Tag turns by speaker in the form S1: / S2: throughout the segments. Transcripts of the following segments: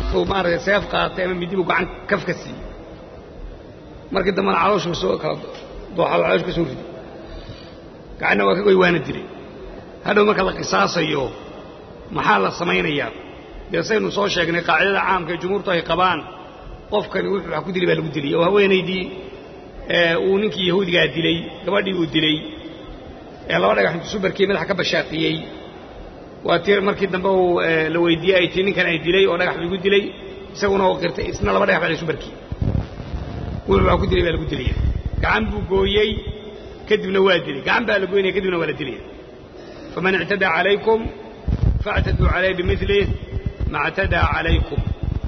S1: uu maaragtay seef qaatay ama midi buu gacan kaf ka siiyey markii dambena calooshuu soo kala dooxado caloosh ka soo riday gacanna waa ka goy waana dilay hadhow marka la qisaasayo maxaa la samaynayaa dee saynu soo sheegnay qaacidada caamka ee jumhuurtu ay qabaan qofkani wuxuu wax ku dilay baa lagu dilay oo haweenaydii uu ninkii yahuudigaa dilay gabadhii uu dilay ee laba dhagax intu subarkii madaxa ka bashaaqiyey waa tii markii dambe uu la weydiiyey ay tii ninkan ay dilay oo dhagax bigu dilay isaguna oo qirtay isna laba dhagax baa subarkii wuxuu wax ku dilay baa lagu dilaya gacan buu gooyey kadibna waa dilay gacan baa la goynaya kadibna waa la dilaya faman ictadaa calaykum faاctaduu calayh bimilih ma اctadaa calaykum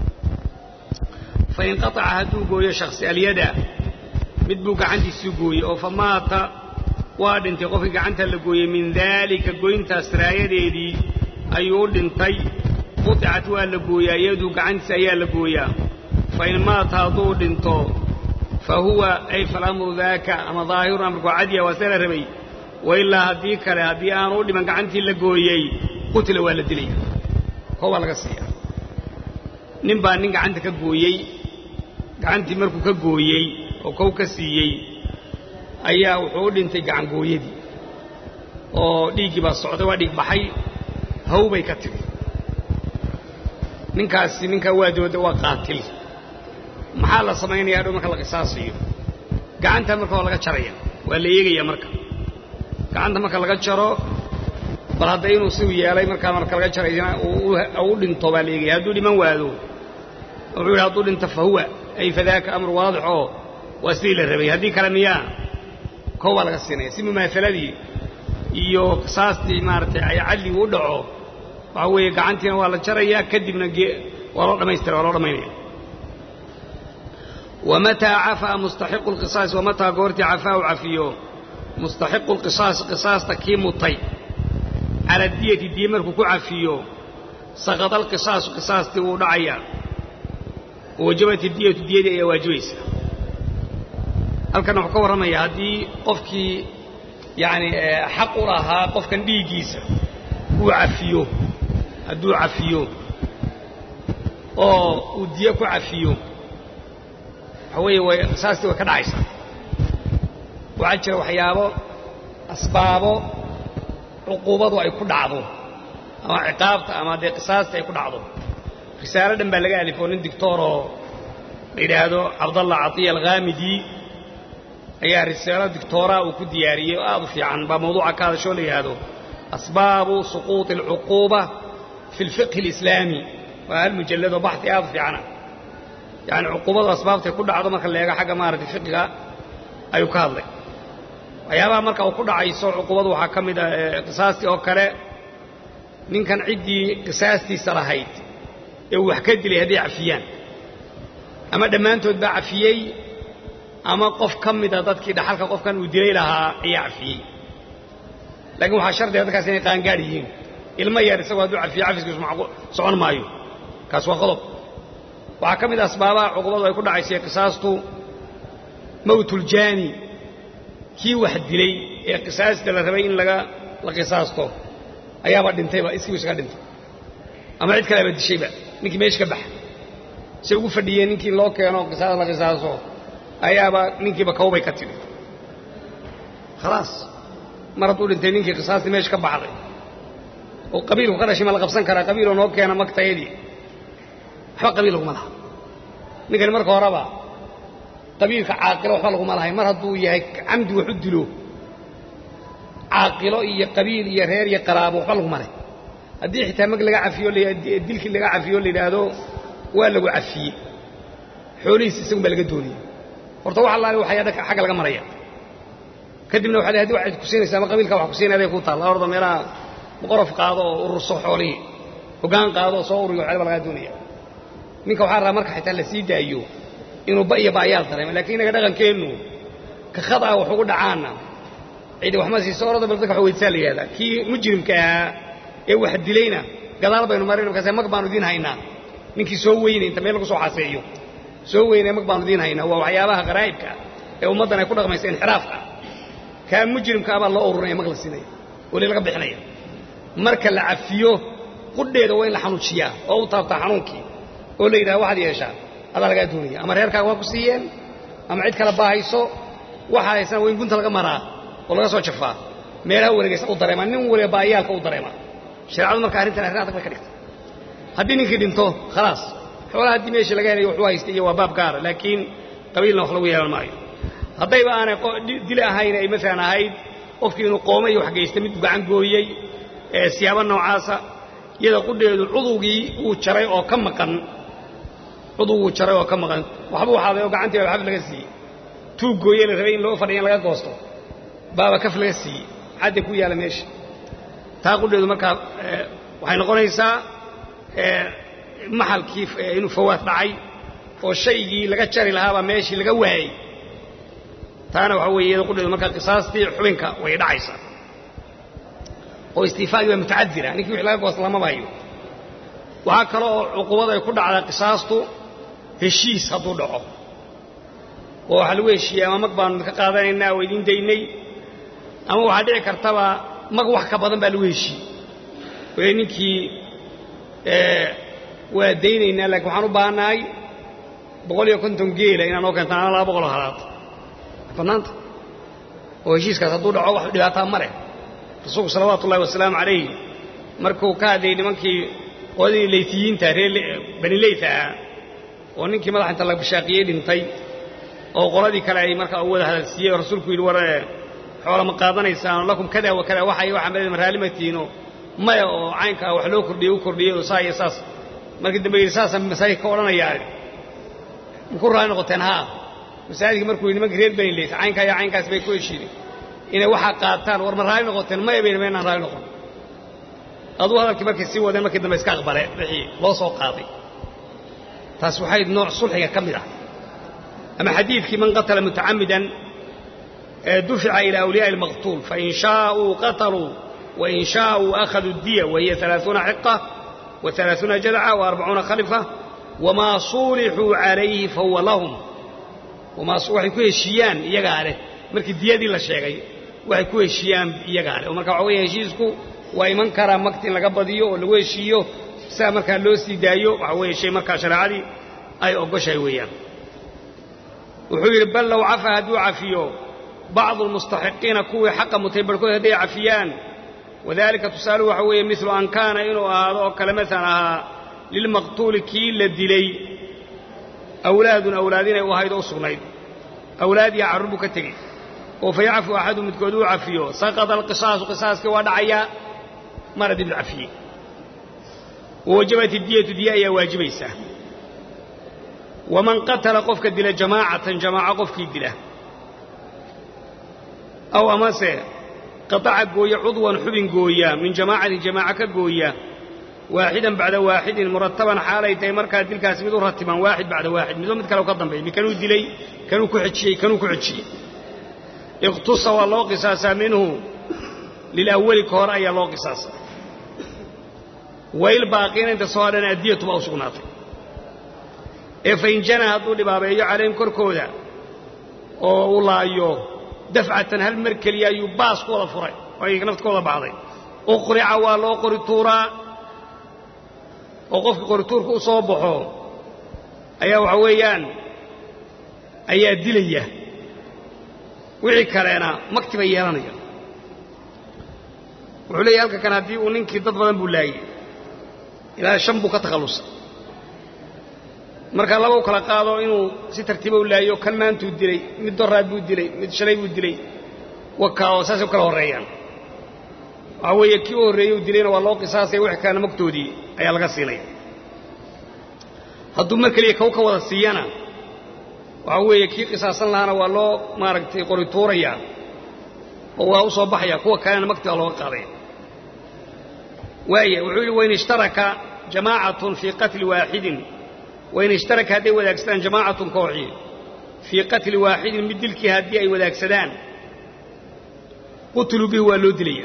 S1: fain qaطaca hadduu gooyo shaksi alyada mid buu gacantiisii gooyey oo famaata waa dhintay qofkii gacanta la gooyey min daalika goyntaas raayadeedii ayuu u dhintay quطicat waa la gooyaa iyaduu gacantiisa ayaa la gooyaa fain maata hadduu dhinto fa huwa ay falamru daaka ama daahirun amarku cadiya waa see la rabay wailaa haddii kale haddii aanu u dhiman gacantii la gooyey qutila waa la dilaya koo waa laga siiya nin baa nin gacanta ka gooyey gacantii markuu ka gooyey oo kow ka siiyey ayaa wuxuu u dhintay gacangooyadii oo dhiiggii baa socday waa dhiig baxay haw bay ka timi ninkaasi ninkaa waa dooda waa qaatil maxaa la samaynaya hadhow marka la qisaasayo gacanta marka waa laga jaraya waa la eegaya marka gacanta marka laga jaro bal hadda inuu siuu yeelay markaa marka laga jarayna u dhinto baa la eegaya hadduu dhiman waado wuxuu yidhi hadduu dhinto fa huwa ay fadaaka amru waadix oo waa sidii la rabay haddii kale miyaa koo baa laga siinaya si mumaahaladii iyo qisaastii maaragtay ay cadligu u dhaco waxa weeye gacantiina waa la jarayaa kadibna waa loo dhammaystira waa loo dhammaynaya wamataa cafaa mustaxiqu lqisaas wamataa goortii cafaa u cafiyo mustaxiqu lqisaasi qisaasta kii mutay cala diyati diye markuu ku cafiyo saqada alqisaasu qisaastii wuu dhacayaa wawajabat diyatu diyadii ayaa waajibaysa halkan wuxuu ka warramaya haddii qofkii yani xaq u lahaa qofkan dhiiggiisa uu cafiyo hadduu cafiyo oo uu diye ku cafiyo waxa weeye way qisaastii way ka dhacaysaa waxaa jira waxyaabo asbaabo cuquubadu ay ku dhacdo ama ciqaabta ama dee qisaasta ay ku dhacdo risaalo dhan baa laga alifoo nin dictooroo la yidhaahdo cabdallah catiya alkhaamidi ayaa risaalo dictooraa uu ku diyaariyey oo aad u fiican baa mawduuca ka hadashoo la yidhaahdo asbaabu suquuطi alcuquuba fi اlfiqhi اlislaami waa hal mujalladoo baxi aad u fiicana yani cuquubadu asbaabtay ku dhacdo marka la eego xagga maaragtay fiqiga ayuu ka hadlay waxyaabaha marka uu ku dhacayso cuquubadu waxaa ka mid a qisaastii oo kale ninkan ciddii qisaastiisa lahayd ee uu wax ka dilay hadday cafiyaan ama dhammaantood baa cafiyey ama qof ka mida dadkii dhaxalka qofkan uu dilay lahaa ayaa cafiyey laakiin waxaa shardiga dadkaas inay qaangaad yihiin ilmo yar isagoo hadduu cafiyo cafiskiisu socon maayo kaas waa qodob waxaa ka mid a asbaabaha cuqubadu ay ku dhacaysay qisaastu mawtuljaani kii wax dilay ee qisaasta la rabay in laga la qisaasto ayaaba dhintayba iskiibu isaga dhintay ama cid kaleaba dishayba ninkii meesha ka baxa say ugu fadhiyeen ninkii loo keeno qisaas la qisaaso ayaaba ninkiiba kawbay ka tidhi khalaas mar hadduu dhintay ninkii qisaastii meesha ka baxday oo qabiilku ka dhashay ma la qabsan karaa qabiiloo noo keena magtayadii waxba qabiil laguma laha ninkani marka horeba qabiilka caaqilo waxba laguma lahay mar hadduu yahay camdi wax u dilo caaqilo iyo qabiil iyo reer iyo qaraabo waxba laguma leh haddii xitaa mag laga cafiyo dilkii laga cafiyo la yidhaahdo waa lagu cafiyey xoolihiis isagun baa laga doonaya horta wax allaale waxaa xagga laga maraya kadibna waxa hadi waxaad ku siinaysaa ama qabiilkaa wax ku siinaya aday ku taalla orda meelaha boqorof qaado oo ururso xoolihii hoggaan qaado oo soo uriyo waxyaba lagaa doonaya ninka waxaa rabaa marka xitaa la sii daayo inuu ba iyo baayaal dareemo lakiin innaga dhaqankeennu ka khadaa wax ugu dhacaana cidi waxma siiso orada bal dadka wax weydisaa la yihahdaa kii mujrimka ahaa ee wax dilayna gadaal baynu marin markaase mag baanu idiin haynaa ninkii soo weynay inta meel lagu soo xaseeyo soo weynay mag baanu idiin haynaa waa waxyaabaha qaraa'ibka ee ummaddan ay ku dhaqmaysa inxiraafka kaa mujrimka abaa loo ururinaya mag la siinaya weli laga bixinaya marka la cafiyo qudheeda waa in la xanuujiyaa oo u taabtaa xanuunkii oo la yidhaha waxaad yeeshaa adaa lagaa doonaya ama reerkaaga waa ku siiyeen ama cid kale baahayso waxaad haysana waa in gunta laga maraa oo laga soo jafaa meelaha wareegaysa u dareemaa nin waliba baayaalka u dareemaa shareecadu marka arrintan arrin adag bay ka dhigtay haddii ninkii dhinto khalaas xoolaha haddii meeshii laga helayo waxu haystay iyo waa baab gaara laakiin qabiilna wax lagu yeelan maayo haddayba aanay dili ahayn ay maalan ahayd qofkii inuu qooma iyo wax geysta mid gacan gooyey ee siyaabo noocaasa iyada qudheedu cudugii uu jaray oo ka maqan cuduguu jaray oo ka maqan waxbuu xaaday oo gacantii baa xaf laga siiyey tuug gooye la rabay in loo fadhiya in laga goosto baaba kaf laga siiyey xadda ku yaalla meesha taa qudheedu markaa waxay noqonaysaa maxalkii inuu fawaad dhacay oo shaygii laga jari lahaabaa meeshii laga waayey taana waxaa weeye iyada qudheedu markaa qisaastii xubinka way dhacaysaa oo istiifaagii baa mutacadira ninkii wixii laga goosta lama bahayo waxaa kale oo cuqubada ay ku dhacdaa qisaastu heshiis hadduu dhaco oo waxaa lagu heshiiyey ama mag baanu idinka qaadanaynaa oo idiin daynay ama waxaa dhici kartaba mag wax ka badan baa lagu heshiiyey wee ninkii waa daynaynaa laakiin waxaan u baahannahay boqol iyo konton geela inaan noo keentaan ana laba boqol oo halaad bannaanta oo heshiiskaas hadduu dhaco wax dhibaataa ma leh rasuulku salawaatu ullahi wasalaamu calayh markuu ka hadlayay nimankii qoladii laytiyiinta reer bani leyt ahaa oo ninkii madaxa inta la bashaaqiyey dhintay oo qoladii kale ay markaa u wada hadalsiiyey oo rasuulku yidhi war xoola ma qaadanaysaan lakum kada wa kada waxa iyo waxa ma raallimatiino maya oo caynkaa wax loo kordhiyey u kordhiyey oo saa iyo saas markii dambe yidhi saasaan masaajidka ka odhanayaa maku raali noqoteen haa masaajidkii markuu yidhi nimankii reer bani leyt caynkaa iyo caynkaas bay ku heshiideen inay waxaa qaataan war ma raali noqoteen maya bayna maynaan raali noqon aduu hadalkii markay sii wadeen markii dambe iska aqbale wixii loo soo qaaday taas waxay nooc sulxiga ka mid ah ama xadiidkii man qatala mutacamidan dufica ilaa awliyaaءi اlmaqtuul fain shaaءuu qataluu wain shaaءuu akhaduu diya wahiya ثalaaثuuna xiqa وaثalaaثuuna jadca وarbacuuna khalifa wamaa suulixuu calayhi fahuwa lahum waxay ku heshiiyaan iyagaa leh markii diyadii la sheegay waxay ku heshiiyaan iyagaa leh oo marka waxa weya heshiisku waa iman karaa makti in laga badiyo oo lagu heshiiyo sidaa markaa loo sii daayo waxa weeye shay markaa shareecadii ay ogoshahay weeyaan wuxuu yidhi bal low cafa hadduu cafiyo bacdu almustaxiqiina kuwii xaqa mutay barhkood hadday cafiyaan wadalika tusaaluhu waxa weeye milu an kaana inuu ahaado oo kale maalan ahaa lilmaqtuuli kii la dilay awlaadun awlaad inay u ahayd oo u sugnayd awlaadiya carruur buu ka tegey oo fa yacfu axadu midkood uu cafiyo saqada alqisaasu qisaaskii waa dhacayaa mar haddii mid cafiyey wawajabat idiyatu diya ayaa waajibaysaa waman qatala qofka dila jamaacatan jamaaco qofkii dila aw amase qataca gooya cudwan xubin gooya min jamaacatin jamaaco ka gooya waaxidan bacda waaxidin murataban xaalay tahay markaa dilkaasi mid u ratiban waaxid bacda waaxid midba mid kale u ka dambeey mikanuu dilay kanuu ku xejiyey kanuu ku xejiyey iqtusa waa loo qisaasaa minhu lilawali ka hore ayaa loo qisaasaa wayl baaqiina inta soo hadhana addiyatu baa u sugnaatay ee fain jana hadduu dhibaabeeyo calayhim korkooda oo uu laayo dafcatan hal mar keliya ayuu baas ku wada furay oo ay nafta ka wada baxday uqrica waa loo qori tuuraa oo qofkii qorituurka u soo baxo ayaa waxa weeyaan ayaa dilaya wixii kaleena makti bay yeelanaya wuxuu leeyahy halka kan haddii uu ninkii dad badan buu laayey ilaa shan buu ka takhallusay markaa laba u kala qaado inuu si tartiiba u laayo kan maantuu dilay mid doraad buu dilay mid shalay buu dilay wakaa oo saasay u kala horreeyaan waxaa weeye kii u horreeyey uu dilayna waa loo qisaasaya wixii kalena magtoodii ayaa laga siinaya hadduu mar keliya kow ka wada siiyana waxaa weeye kii qisaasan lahaana waa loo maaragtay qori tuurayaa oo waa u soo baxaya kuwa kalena magti baa looga qaadaya waaya wuxuu yidhi wain ishtaraka jamaacatun fii qatli waaxidin wain ishtaraka hadday wadaagsadaan jamaacatun kooxii fii qatli waaxidin mid dilkii haddii ay wadaagsadaan qutiluu bihi waa loo dilaya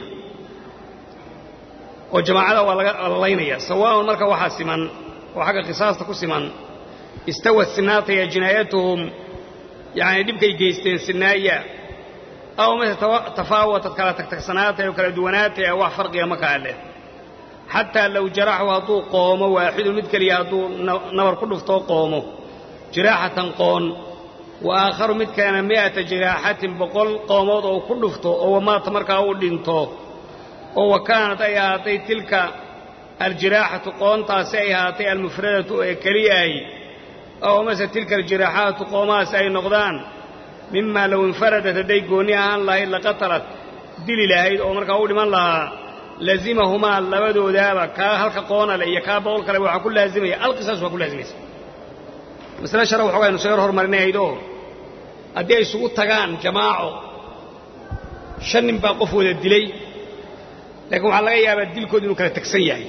S1: oo jamaacada waa laga laynaya sawaaun marka waxaa siman oo xagga qisaasta ku siman istawad sinaataya jinaayatuhum yacni dhibkay geysteen sinaaya aw mase tafaawatad kala tagtagsanaatay oo kala duwanaataya wax farqiga ma kaa leh xataa low jaraxu hadduu qoomo waaxidun mid keliya hadduu nabar ku dhuftoo qoomo jiraaxatan qoon wa aakharu mid kalena mi'ata jiraaxatin boqol qoomood oo ku dhufto oo wamaata markaa uu dhinto oo wa kaanad ay ahaatay tilka aljiraaxatu qoontaasi ay ahaatay almufradatu ee keliyahay oo mase tilka aljiraaxaatu qoomahaasi ay noqdaan mimaa low infaradat hadday goonni ahaan lahayd laqatalat dili lahayd oo markaa u dhiman lahaa lazimahumaa labadoodaaba kaa halka qoonale iyo kaa boqol kale waxaa ku laazimaya alqisaas waa ku laazimaysa masale shara waxooga aynu soo yar hormarinahaydoo haddii ay isugu tagaan jamaaco shan nin baa qof wada dilay laakiin waxaa laga yaabaa dilkoodu inuu kala tegsan yahay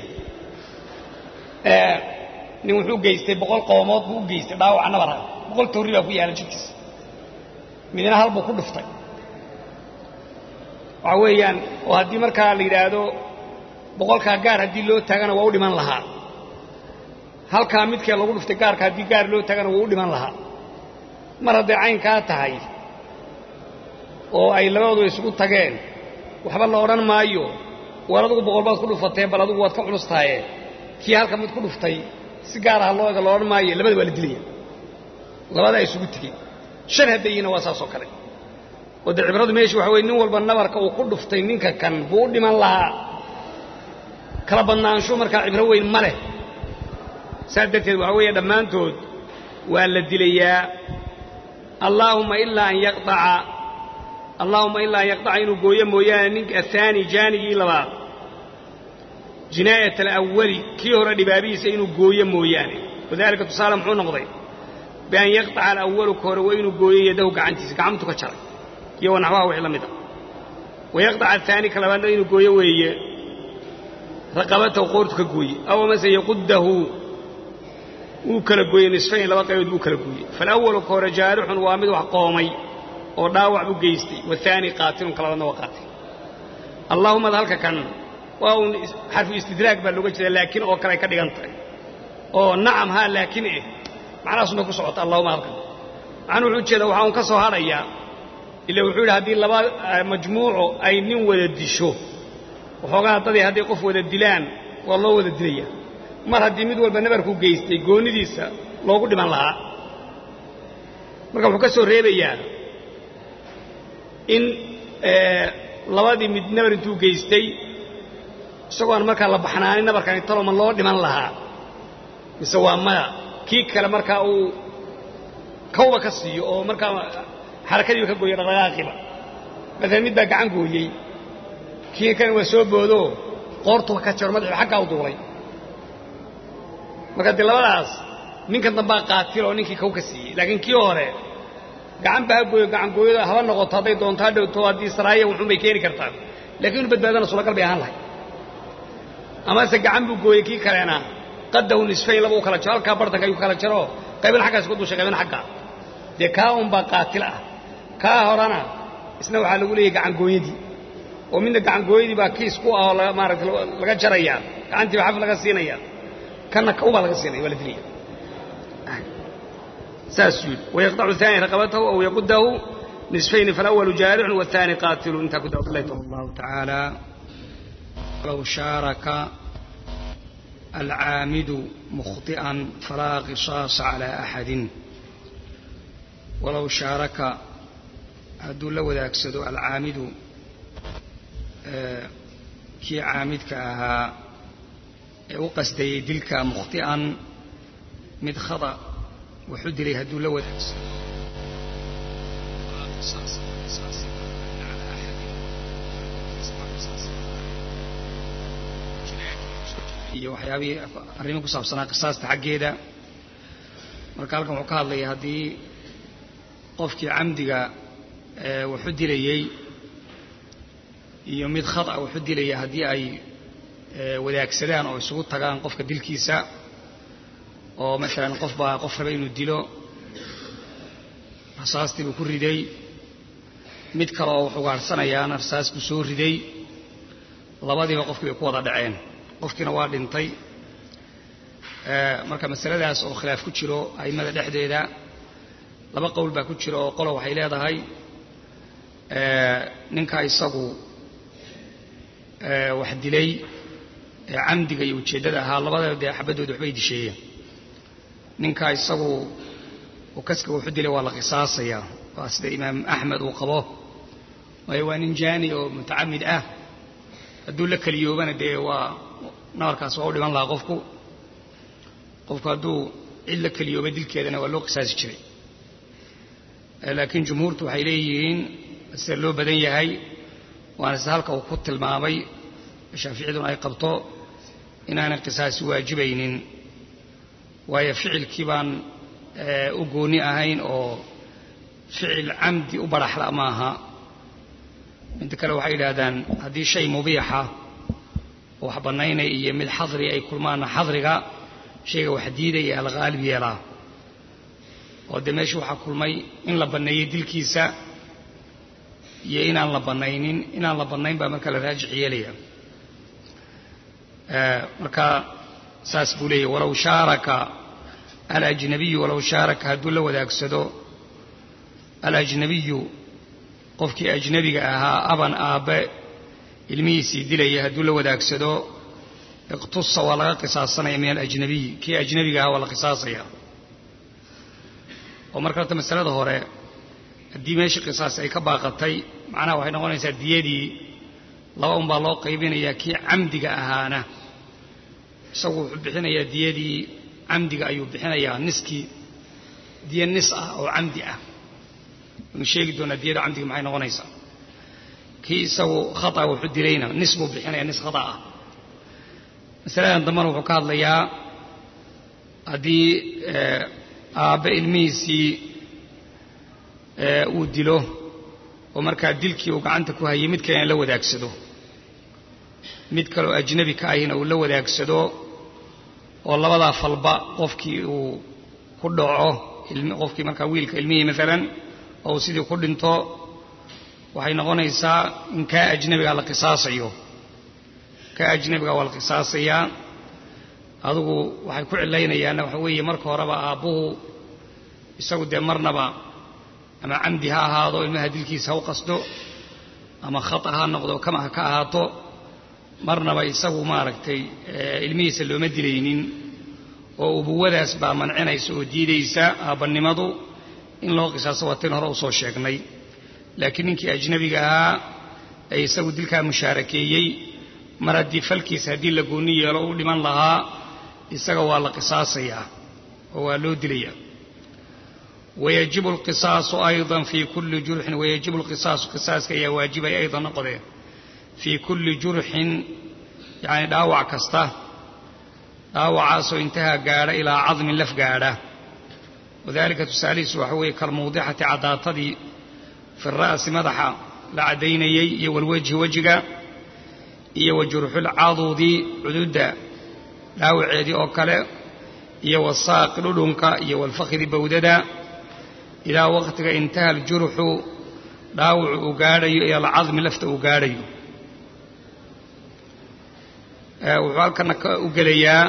S1: nin wuxuu geystay boqol qoomood buu u geystay dhaawaca nabar ah boqol tawri baa ku yaala jidhkiisa midna hal buu ku dhuftay waxaa weeyaan oo haddii markaa la yidhaahdo boqolkaa gaar haddii loo taagana waa u dhiman lahaa halkaa midkee lagu dhuftay gaarka haddii gaar loo taagana waa u dhiman lahaa mar hadday caynkaa tahay oo ay labadoodu isugu tageen waxba la odhan maayo war adugu boqol baad ku dhufatee bal adugu waad ka culus tahaye kii halka mid ku dhuftay si gaar aha loo ega la odhan maayo labada waa la dilaya labadaa isugu tegey shan haddayiina waa saas oo kale oo dee cibradu meesha waxa weye nin walba nabarka uu ku dhuftay ninka kan buu u dhiman lahaa kala badnaanshu markaa cibro weyn ma leh saas darteed waxaa weeye dhammaantood waa la dilayaa allaahumma ilaa an yaqdaca allaahumma ilaa an yaqdaca inuu gooyo mooyaane ninka ahaani jaanigii labaad jinaayat alawali kii hore dhibaabihiisa inuu gooyo mooyaane wadalika tusaale muxuu noqday bian yaqطaca alawalu ka hore waa inuu gooyo yadahu gacantiisa gacantu ka jaray iyo wanaxwaha wixii la mida wayaqطaca ahaani ka labaadna inuu gooyo weeye raqabatahu qoortu ka gooye aw amase yaqudahu wuu kala gooyey nisfayn laba qaybood buu kala gooyey faalawalu ka hore jaarixun waa mid wax qoomay oo dhaawac u geystay wahaani qaatilun ka labaadna waa qaatil allaahumad halka kan waa uun xarfu istidraag baa looga jeeda laakiin oo kale ay ka dhigan tahay oo nacam haa laakiin eh macnahaasuna ku socota allahuma halkan macnuu wuxuu ujeeda waxaa un ka soo hadhayaa ila wuxuu yidhi haddii laba majmuuco ay nin wada disho waxoogaa dadii hadday qof wada dilaan waa loo wada dilaya mar haddii mid walba nabarku geystay goonidiisa loogu dhiman lahaa marka wuxuu ka soo reebayaa in labadii mid nabar intuu geystay isagoon markaa la baxnaanin nabarkani taloma loo dhiman lahaa mise waa maya kii kale markaa uu kawba ka siiyo oo markaa xarakadiiba ka gooya dhaqdhaqaaqiba maalan mid baa gacan gooyey kii kan waa soo boodoo qoortuba ka jaro madaxiba xaggaa u duulay marka dee labadaas ninkan dambaa qaatil oo ninkii kaw ka siiyey laakiin kii hore gacan ba ha gooyo gacan gooyada haba noqoto hadday doonto ha dhowto haddii saraaya wuxuun bay keeni kartaa lakiin inu badbaadana suuragal bay ahaan lahay amase gacan buu gooyey kii kalena qadahu nisfayn laba u kala jaro halkaa bartanka ayuu kala jaro qaybna xaggaas ku dushay qaybna xaggaa dee kaa unbaa qaatil ah kaa horena isna waxaa lagu leeyahy gacangooyadii oo midna gacangooyadii baa kiis ku ah oo maarata laga jarayaa gacantiiba xaf laga siinaya kanna kaubaa laga siinaya waa la dilaya saasuu yidhi wayaqطacu ثaani raqabatahu aw yaqudahu nisfayni faalawalu jaarixun wاثaani qaatilu intaa ku dawabilahi allahu tacaala low shaaraka alcaamidu mukhطi'an falaa qisaasa calى axadin walow shaaraka hadduu la wadaagsado alcaamidu kii caamidka ahaa ee u qasdayey dilka mukhti'an mid khada wuxuu dilay hadduu la wadaagsado iyo waxyaabihii arrimo ku saabsanaa qisaasta xaggeeda marka halkan wuxuu ka hadlaya haddii qofkii camdiga wuxu dilayey iyo mid khada wuxu dilaya haddii ay wadaagsadaan oo isugu tagaan qofka dilkiisa oo maalan qof baa qof raba inuu dilo rasaastii buu ku riday mid kale oo wuxuu gaadhsanayaana rasaas buu soo riday labadiiba qofkii bay ku wada dhaceen qofkiina waa dhintay marka masaladaas oo khilaaf ku jiro a'immada dhexdeeda laba qowl baa ku jira oo qolo waxay leedahay ninka isagu wax dilay ee camdiga iyo ujeeddada ahaa labada dee xabadooda waxbay disheeyeen ninka isagu uu kaska wuxu dilay waa la qisaasayaa waa sida imaam axmed uu qabo waayo waa nin jaani oo mutacamid ah hadduu la keliyoobana dee waa nabarkaas waa u dhiman lahaa qofku qofku hadduu cid la keliyooba dilkeedana waa loo qisaasi jiray laakiin jumhuurtu waxay leeyihiin sida loo badan yahay waana sida halka uu ku tilmaamay shaaficiyaduna ay qabto inaanay qisaasi waajibaynin waayo ficilkii baan u gooni ahayn oo ficil camdi u baraxla maaha midda kale waxay yidhaahdaan haddii shay mubiixa oo wax bannaynaya iyo mid xadri ay kulmaanna xadriga shayga wax diidaya la qaalib yeelaa oo dee meesha waxaa kulmay in la banneeyey dilkiisa iyo inaan la bannaynin inaan la bannayn baa marka la raajix yeelaya marka saas buu leeyahy walow shaaraka alajnabiyu walow shaaraka hadduu la wadaagsado alajnabiyu qofkii ajnabiga ahaa aban aabbe ilmihiisii dilaya hadduu la wadaagsado iqtusa waa laga qisaasanaya min alajnabiyi kii ajnabiga ahaa waa la qisaasaya oo marka horta masalada hore haddii meeshii qisaas ay ka baaqatay macnaha waxay noqonaysaa diyadii laba un baa loo qaybinayaa kii camdiga ahaana isagu wuxuu bixinayaa diyadii camdiga ayuu bixinayaa niskii diya nis ah oo camdi ah waynu sheegi doonaa diyada camdiga maxay noqonaysaa kii isagu khata wuxuu dilayna nis buu bixinaya nis khata ah masaladan dambena wuxuu ka hadlayaa haddii aabbe ilmihiisii uu dilo oo markaa dilkii uu gacanta ku hayay mid kalena la wadaagsado mid kaleoo ajnabi ka ahina uu la wadaagsado oo labadaa falba qofkii uu ku dhaco qofkii markaa wiilka ilmihii maalan oo uu sidii ku dhinto waxay noqonaysaa in kaa ajnabiga la qisaasayo kaa ajnabiga waa la qisaasayaa adugu waxay ku cilaynayaanna waxa weeye marka horeba aabbuhu isagu dee marnaba ama camdi ha ahaado ilmaha dilkiisa ha u qasdo ama khata ha noqdo kama ha ka ahaato marnaba isagu maaragtay ilmihiisa looma dilaynin oo ubuwadaas baa mancinaysa oo diidaysa aabbannimadu in loo qisaaso waatayn hore usoo sheegnay laakiin ninkii ajnabiga ahaa ee isagu dilkaa mushaarakeeyey mar haddii falkiisa haddii la goonni yeelo u dhiman lahaa isaga waa la qisaasayaa oo waa loo dilayaa wayajibu alqisaasu aydan fii kulli jurxin wayajibu alqisaasu qisaaska ayaa waajibaya aydan noqodee fii kulli jurxin yacni dhaawac kasta dhaawacaasoo intahaa gaadha ilaa cadmin laf gaadha wadalika tusaalihiisu waxa weeye kalmawdixati caddaatadii fi ra'si madaxa la caddaynayey iyo walwejhi wejiga iyo wa jurxulcaduudi cududda dhaawaceedii oo kale iyo wasaaqi dhudhunka iyo walfakhdi bawdada ilaa waqtiga intaha aljurxu dhaawacu uu gaadhayo iyo alcadmi lafta uu gaadhayo wuxuu halkana u gelayaa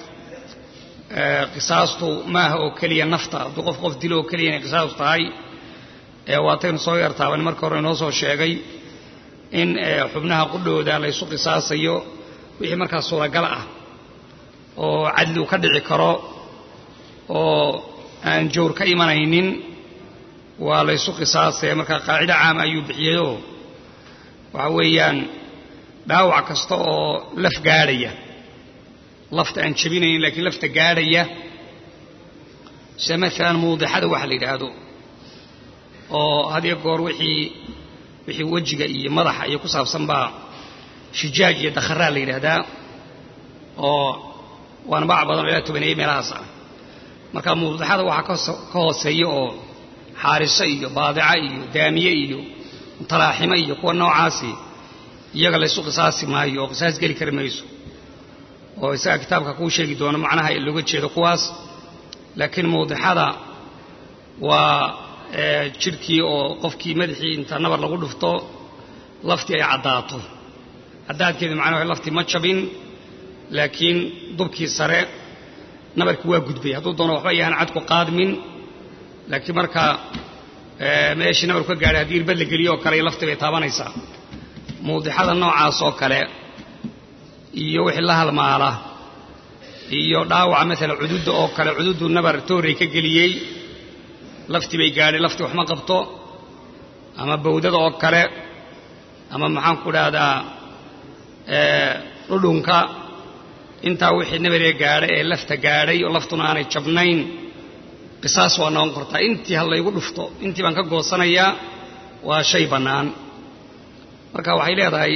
S1: qisaastu maaha oo keliya nafta hadduu qof qof dilo oo keliya inay qisaas tahay waataynu soo yartaaban marka hore inoo soo sheegay in xubnaha qudhooda laysu qisaasayo wixii markaa suuragal ah oo cadli uu ka dhici karo oo aan jawr ka imanaynin waa laysu qisaasaya marka qaacido caama ayuu bixiyeyoo waxa weeyaan dhaawac kasta oo laf gaadhaya lafta aan jabinaynin laakiin lafta gaadhaya sida maalan muudixada waxa la yidhaahdo oo hadiyo goor wixii wixii wejiga iyo madaxa iyo ku saabsan baa shijaaj iyo dakharaa la yidhaahdaa oo waana bac badan oo ilaa tobaneeye meelahaas ah marka muudixada waxaa ka hooseeya oo xaariso iyo baadica iyo daamiye iyo mutalaaximo iyo kuwa noocaasi iyaga laysu qisaasi maayo oo qisaas geli kari mayso oo isaga kitaabka kuu sheegi doono macnaha looga jeedo kuwaas laakiin mawdixada waa jidhkii oo qofkii madaxii inta nabar lagu dhufto laftii ay caddaato caddaadkeedu macnaha laftii ma jabin laakiin dubkii sare nabarkii waa gudbay hadduu doono waxba yahan cadku qaadmin laakiin marka meeshii nabarku ka gaadhay haddii irbad la geliyo oo kale laftii bay taabanaysaa mawdixada noocaas oo kale iyo wixii la halmaala iyo dhaawaca maalan cududda oo kale cududdu nabar tooray ka geliyey laftii bay gaadhay laftii wax ma qabto ama bawdada oo kale ama maxaan ku dhahdaa dhudhunka intaa wixii nabaree gaadhay ee lafta gaadhay oo laftuna aanay jabnayn qisaas waa noqon kartaa intii ha laygu dhufto intii baan ka goosanayaa waa shay bannaan marka waxay leedahay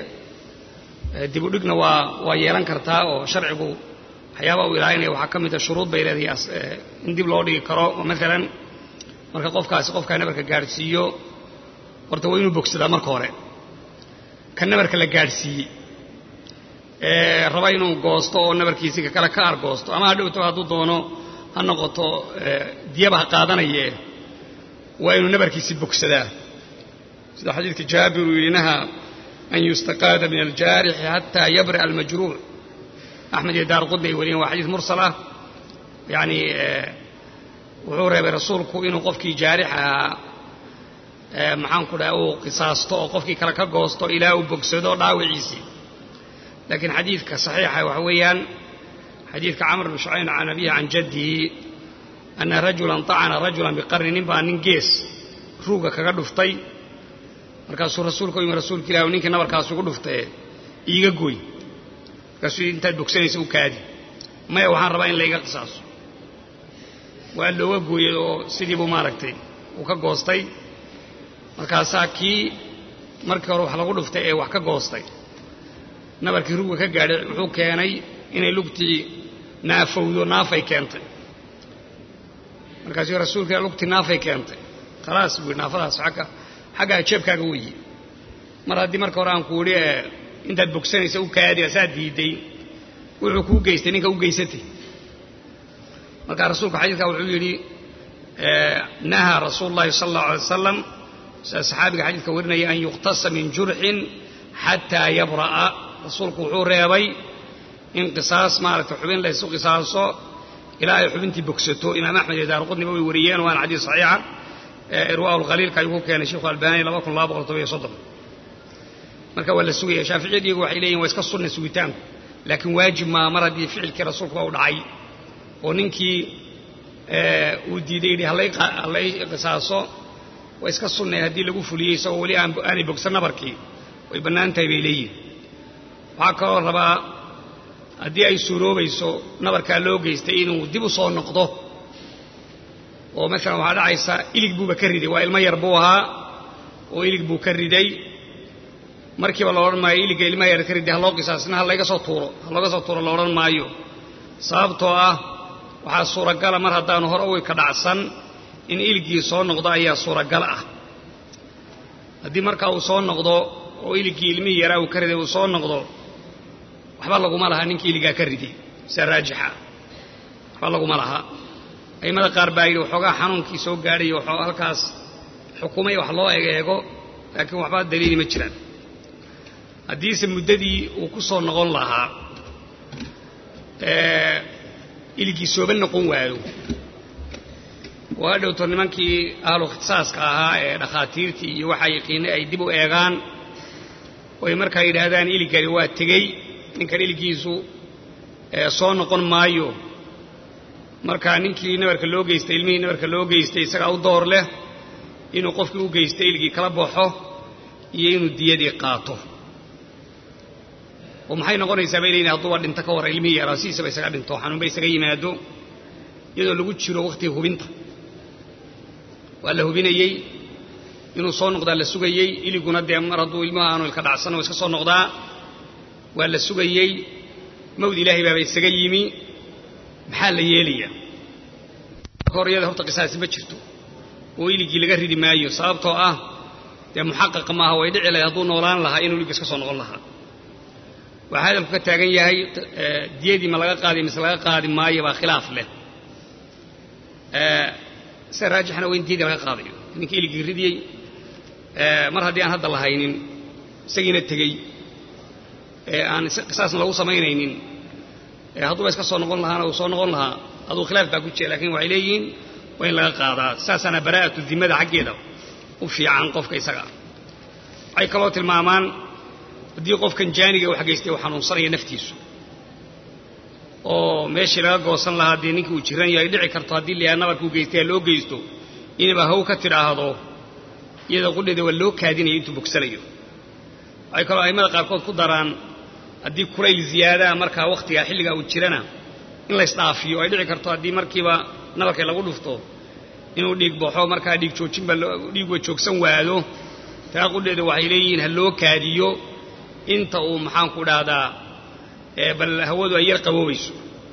S1: dibudhigna waa waa yeelan kartaa oo sharcigu waxyaabaa uu ilaalinaya waxaa ka mida shuruud bay leedahay in dib loo dhigi karo oo maalan marka qofkaasi qofkaa nabarka gaadhsiiyo horta waa inuu bogsadaa marka hore ka nabarka la gaadhsiiyey ee raba inuu goosto oo nabarkiisi ka kale ka argoosto ama ha dhowto hadduu doono ha noqoto diyaba ha qaadanaye waa inuu nabarkiisi bogsadaa sida xadiidka jaabir uu yidhi naha an yustaqaada min aljaarixi xataa yabri'a almajruuc axmed iyo daar qudni ay wariyeen waa xadiis mursal ah yacni wuxuu reebay rasuulku inuu qofkii jaarix ahaa maxaan ku dhaha uu qisaasto oo qofkii kale ka goosto ilaa uu bogsado dhaawiciisii laakiin xadiidka saxiixa waxa weeyaan xadiidka camr bn shucayn can abihi can jaddihi ana rajulan طacana rajulan biqarni nin baa nin gees ruuga kaga dhuftay markaasuu rasuulka u yimi rasuulka ilah ninkii nabarkaas ugu dhuftae iiga goy markaasuu intaad bogsanaysa u kaadi maya waxaan rabaa in layga qisaaso waa looga gooyey oo sidii buu maaragtay uu ka goostay markaasaa kii markii hore wax lagu dhuftay ee wax ka goostay nabarkii ruuga ka gaadhay wuxuu keenay inay lugtii naafowdo naafay keentay markaasuu rasuulka lugtii naafay keentay khalaas buu yidhi naafadaas agga xaggaa jeebkaaga weyi mar haddii marka hore aan ku idhi intaad bogsanaysa u kaadi asaa diiday wuxuu kuu geystay ninka u geysatay markaa rasuulku xadiidkaa wuxuu yidhi nahaa rasuulu llahi sala allahu alay wasalam sida saxaabiga xadiidka warinaya an yuqtasa min jurxin xataa yabra'a rasuulku wuxuu reebay in qisaas maaragtay xubin laysu qisaaso ilaa ay xubintii bogsato imaam axmed iyo daarqudniba way wariyeen waana xadiis saxiixa irwaa lkhaliilka ayuu ku keenay sheikhu albani laba kun laba boqol todobiyo soddon marka waa la sugaya shaaficiyadu iyagu waxay leeyihin waa iska sunna sugitaanku laakiin waajib maa mar haddii ficilkii rasuulku u dhacay oo ninkii uu diiday yidhi hallay qisaaso waa iska sunnay haddii lagu fuliyey isagoo weli aanay bogsan nabarkii way bannaan tahay bay leeyihin waxaa kaloo rabaa haddii ay suuroobayso nabarkaa loo geystay inuu dib u soo noqdo oo maalan waxaa dhacaysa ilig buuba ka riday waa ilmo yar buu ahaa oo ilig buu ka riday markiiba la odhan maayo iligga ilmaha yar ka riday ha loo qisaasna ha layga soo tuuro ha looga soo tuuro la odhan maayo sababtoo ah waxaa suuragala mar haddaanu hore uwi ka dhacsan in iliggii soo noqdo ayaa suuragal ah haddii markaa uu soo noqdo oo iliggii ilmihii yaraa uu ka riday uu soo noqdo waxba laguma laha ninkii iligaa ka riday sia raajixa waxba laguma laha aimada qaar baa yidhi waxoogaa xanuunkii soo gaadhay waxoo halkaas xukumay wax loo egeego laakiin waxba daliili ma jiraan haddiise muddadii uu ku soo noqon lahaa iligii sooba noqon waayo waa dhowto nimankii ahlu ikhtisaaska ahaa ee dhakhaatiirtii iyo waxaa yaqiinay ay dib u eegaan oy markaa yidhaahdaan iligani waa tegey ninkan iligiisu soo noqon maayo markaa ninkii nabarka loo geystay ilmihii nabarka loo geystay isagaa u door leh inuu qofkii u geystay iligii kala baxo iyo inuu diyadii qaato oo maxay noqonaysaa bay leeyihin hadduuba dhinto ka warra ilmihii yaraa sidiisaba isaga dhinto xanuunba isaga yimaado iyadoo lagu jiro wakhtiga hubinta waa la hubinayey inuu soo noqdaa la sugayey iliguna dee mar hadduu ilmuhu aanu ilka dhacsan oo iska soo noqdaa waa la sugayey mawd ilaahay baaba isaga yimi maxaa la yeelayaa hor iyada horta qisaasi ma jirto oo iligii laga ridi maayo sababtoo ah dee muxaqaqa maaha way dhici lahay hadduu noolaan lahaa inuu iligga iska soo noqon lahaa waxaa hadalku ka taagan yahay diyadii ma laga qaadi mise laga qaadi maayo baa khilaaf leh sida raajixna waa in diyadii laga qaadayo ninkii iligii ridiyey mar haddii aan hadda lahaynin isagiina tegey ee aan qisaasna lagu samaynaynin hadduuba iska soo noqon lahaana uu soo noqon lahaa aduu khilaaf baa ku jira lakin waxay leeyihiin waa in laga qaadaa saasaana baraa'atu dimada xaggeeda u fiican qofka isaga waxay kaloo tilmaamaan haddii qofkan jaaniga wax geystay uu xanuunsanaya naftiisu oo meeshii laga goosan lahaa dee ninkii uu jiran yahay dhici karto haddii layaha nabarkuu geystay ha loo geysto inaba haw ka tidhaahdo iyada qudheeda waa loo kaadinaya intuu bogsanayo waxay kaloo a'immada qaarkood ku daraan haddii kulayl ziyaadaha markaa wakhtigaa xilligaa uu jirana in laysdhaafiyo ay dhici karto haddii markiiba nabarkay lagu dhufto inuu dhiig baxo markaa dhiig joojinba dhiigwa joogsan waado taa qudheeda waxay leeyihiin ha loo kaadiyo inta uu maxaanku dhahdaa bal hawadu ay yar qaboobayso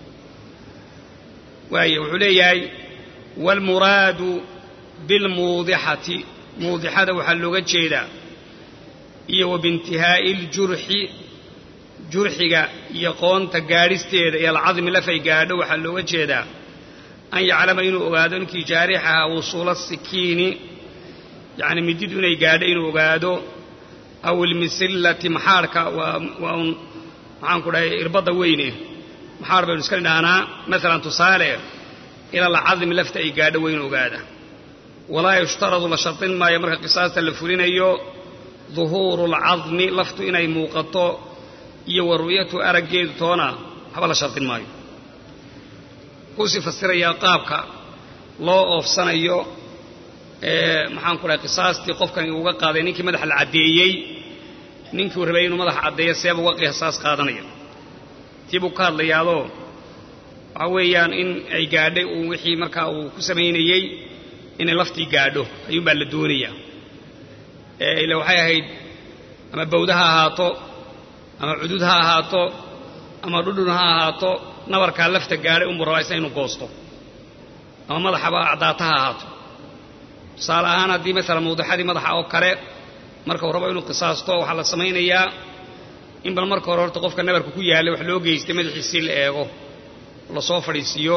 S1: waaya wuxuu leeyahay waalmuraadu bilmuudixati muudixada waxaa looga jeedaa iyo wa biintihaa'i iljurxi jurxiga iyo qoonta gaadhisteeda iyo alcadmi lafay gaadho waxaa looga jeedaa an yaclama inuu ogaado ninkii jaarixaha wusuula sikiini yacni mididu inay gaadho inuu ogaado aw ilmisillati maxaarhka waa un maxaanku dhahay irbadda weyne maxaar baynu iska nidhahnaa maalan tusaale ila alcadmi lafta ay gaadho weynu ogaada walaa yushtaradu la shardin maayo marka qisaasta la fulinayo duhuuru alcadmi laftu inay muuqato iyo wa ru'yatu araggeedu toona waxba la shardin maayo kuusii fasirayaa qaabka loo oofsanayo maxaanku dhahay qisaastii qofkan uga qaaday ninkii madaxa la caddeeyey ninkii rabay inuu madaxa caddeeyo seeba uga qisaas qaadanaya tii buu ka hadlayaadoo waxa weeyaan in ay gaadhay uu wixii markaa uu ku samaynayey inay laftii gaadho ayuunbaa la doonayaa ila waxay ahayd ama bawda ha ahaato ama cudud ha ahaato ama dhudhun ha ahaato nabarkaa lafta gaadhay unbuu rabaa isna inuu goosto ama madaxaba caddaata ha ahaato tusaale ahaan haddii maalan mawdaxadii madaxa oo kale marka uu rabo inuu qisaasto waxaa la samaynayaa in bal marka hore horta qofka nabarka ku yaallay wax loo geystay madaxiisii la eego lasoo fadhiisiiyo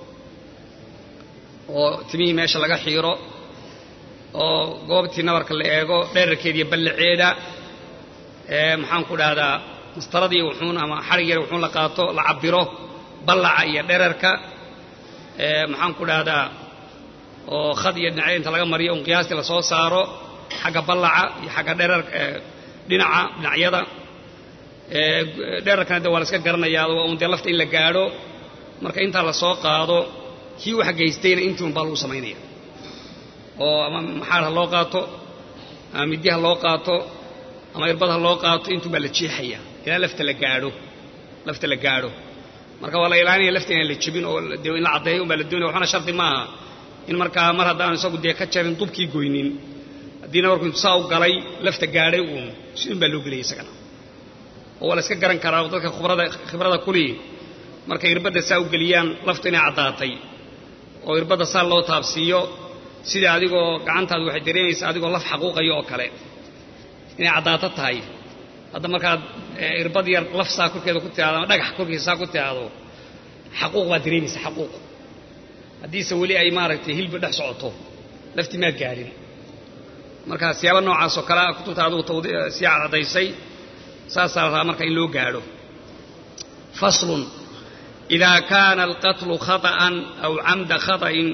S1: oo timihii meesha laga xiiro oo goobtii nabarka la eego dherarkeeda iyo ballaceeda maxaanku dhahdaa mastaradii wuxuun ama xarig yar wuxuun la qaato la cabbiro ballaca iyo dherarka maxaanku dhahdaa oo khad iyo dhinacya inta laga mariyo un qiyaastii lasoo saaro xagga ballaca iyo xagga dherar dhinaca dhinacyada dherarkana de waa la iska garanayaa waa un dee lafta in la gaadho marka intaa la soo qaado kii wax geystayna intii un baa lagu samaynaya oo ama maxaar ha loo qaato ama middi ha loo qaato ama irbad ha loo qaato intuun baa la jeexaya ilaa lafta la gaadho lafta la gaadho marka waa la ilaalinaya lafta inaan la jebin oo de in la caddeeyo un baa la doonaya waxbana shardi maaha in markaa mar haddaanu isagu dee ka jarin dubkii goynin haddiina markuu intu saa u galay lafta gaadhay uun sidun baa loo gelaya isagana oo waa la iska garan karaa dadka khibrada khibrada kuli markay irbadda saa u geliyaan laftu inay caddaatay oo irbadda saa loo taabsiiyo sida adigoo gacantaadu waxay dareemaysaa adigoo laf xaquuqayo oo kale inay caddaato tahay hadda markaad irbad yar laf saa korkeeda ku tiaado ama dhagax korkiisa saa ku tiaado xaquuq baad dareemaysa xaquuq haddiise weli ay maaragtay hilba dhex socoto laftii maad gaadhin marka siyaaba noocaas oo kalea kutubta adugu sii caddaysay saasaa la rabaa marka in loo gaadho faslun idaa kaana alqatlu khaطa'an aw camda khaطa'in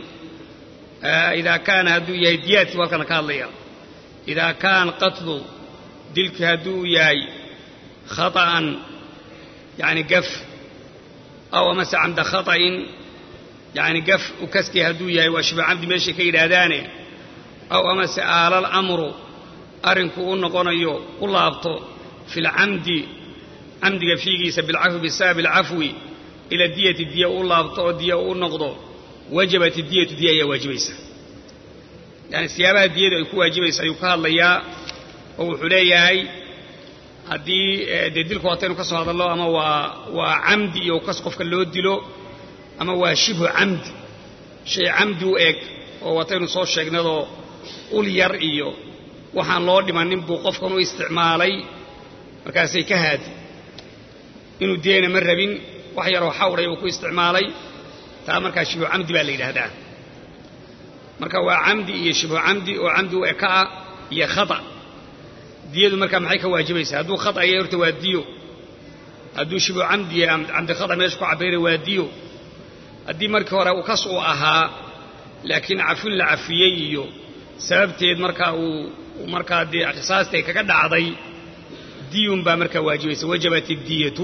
S1: idaa kaana hadduu yahay diyaadkii halkana ka hadlaya idaa kaana qatlu dilkii hadduu yahay khaطa'an yani gaf aw amase camda khaطa'in yani gaf u kaskii hadduu yahay waa shiba camdi meeshay ka yidhaahdaane aw amase aalal amru arrinku u noqonayo u laabto fi lcamdi camdiga fiigiisa bilcafwi bisababi alcafwi ila diyati diya u laabto oo diya u noqdo wajabat diyatu diya ayaa waajibaysa yani siyaabaha diyadu ay ku waajibaysa ayuu ka hadlayaa oo wuxuu leeyahay haddii dee dilku waataynu ka soo hadallo ama waa waa camdi iyo kas qofka loo dilo ama waa shibhu camdi shay camdi u eg oo waataynu soo sheegnadoo ul yar iyo waxaan loo dhimanin buu qofkan u isticmaalay markaasay ka haadi inuu deena ma rabin wax yaroo xawray uu ku isticmaalay taa markaa shibhu camdi baa la yidhaahdaa marka waa camdi iyo shibhu camdi oo camdi u eka ah iyo khata diyadu markaa maxay ka waajibaysaa hadduu khata yahay horta waa diyo hadduu shibhu camdi yahay camdi khata meesha ku cabayray waa diyo haddii markii hore uu kas uu ahaa laakiin cafin la cafiyey iyo sababteed markaa uu markaa dee qisaastay kaga dhacday diyun baa markaa waajibaysa wajabat iddiyatu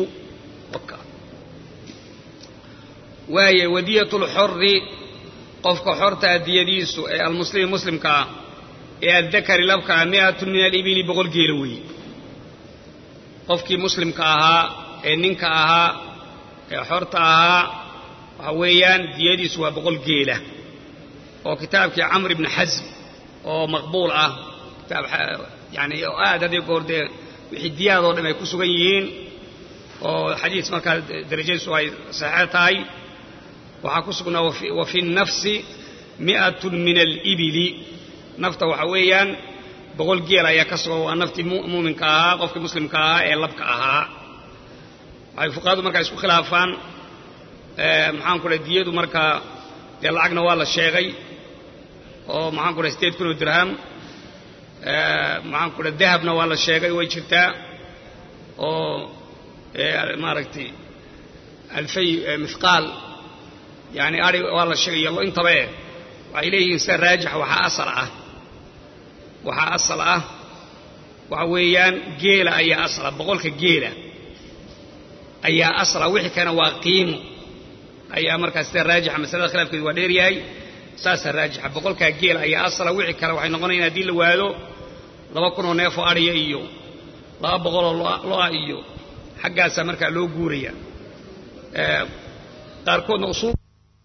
S1: waaye wadiyatu lxori qofka xortaa diyadiisu ee almuslimi muslimka ah ee addakari labka ah mi'atun min alibili boqol geela weeye qofkii muslimka ahaa ee ninka ahaa ee xorta ahaa waxa weeyaan diyadiisu waa boqol geela oo kitaabkii camr ibni xasm oo maqbuul ah kitaab yani oo aad haddii goor dee wixii diyaadoo dhan ay ku sugan yihiin oo xadiis markaa darajadiisu ay saxeex tahay waxaa ku sugnaa wa fi nafsi mi'atun min alibili nafta waxa weeyaan boqol geel ayaa ka sugan waa naftii muuminka ahaa qofkii muslimka ahaa ee labka ahaa waxay fuqahadu markaa isku khilaafaan maxaan ku dhahay diyadu markaa dee lacagna waa la sheegay oo maxaan ku dhahay sideed kun oo dirham maxaan ku dhahay dahabna waa la sheegay way jirtaa oo maaragtay alfay mithqaal yani ari waa la sheegay yallo intaba eh waxay leeyihiin sida raajixa waxaa asal ah waxaa asal ah waxa weeyaan geela ayaa asala boqolka geela ayaa asala wixii kana waa qiimo ayaa markaa sida raajixa masalada khilaafkeedu waa dheer yahay saasaa raajixa boqolkaa geela ayaa asala wixii kale waxay noqonayan haddii la waado laba kunoo neefoo adhiya iyo laba boqoloo lo-a iyo xaggaasaa markaa loo guuraya qaarkoodna usuul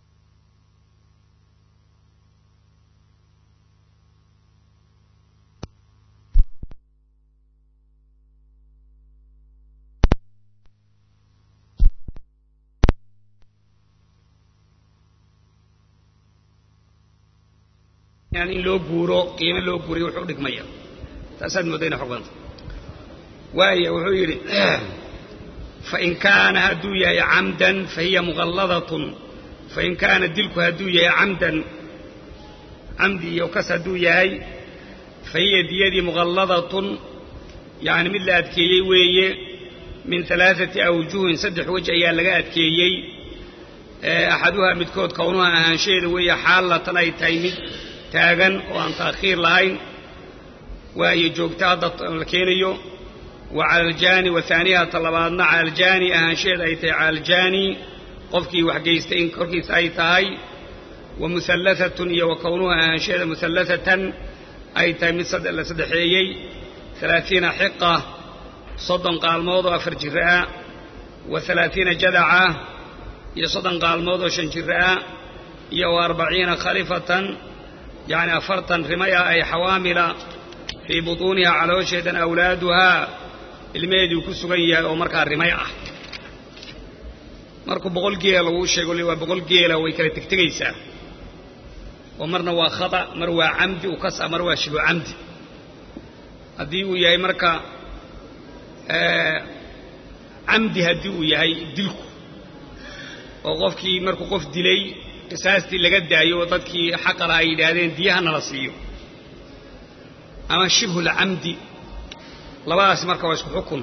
S1: in loo guuro qiimo loo guuriyo wuxuu dhigmaya taasaad moodda ina xog badanta waaya wuxuu yidhi fain kaana hadduu yahay camdan fahiya muqalladatun fain kaana dilku hadduu yahay camdan camdi iyo kas hadduu yahay fahiya diyadii muqalladatun yani mid la adkeeyey weeye min alaaثati awjuhin saddex wej ayaa laga adkeeyey axaduhaa midkood kownuha ahaanshaheeda weeye xaalatan ay tahay mid taagan oo aan taakhiir lahayn waayo joogta hadda la keenayo wa cala aljaani wa haaniha ta labaadna cala aljaani ahaanshaheed ay tahay cala aljaani qofkii waxgeystay in korkiisa ay tahay wa muhallahatun iyo wa kownuha ahaanshaheeda muhallahatan ay tahay mid la saddexeeyey alaaiina xiqa soddon qaalmood oo afar jira ah wa alaaiina jadaca iyo soddon qaalmood oo shan jira ah iyo wa arbaciina khalifatan yacni afartan rimay ah ay xawaamila fii butuuniha caloosheedan awlaaduhaa ilmaheeduu ku sugan yahay oo markaa rimay ah markuu boqol geela laguu sheego waa boqol geela way kala tegtegaysaa oo marna waa khata mar waa camdi u kas ah mar waa shibu camdi haddii uu yahay marka camdi haddii uu yahay dilku oo qofkii markuu qof dilay qisaastii laga daayo oo dadkii xaqala ay yidhaahdeen diyahana la siiyo ama shibhulcamdi labadaasi marka waa isku xukun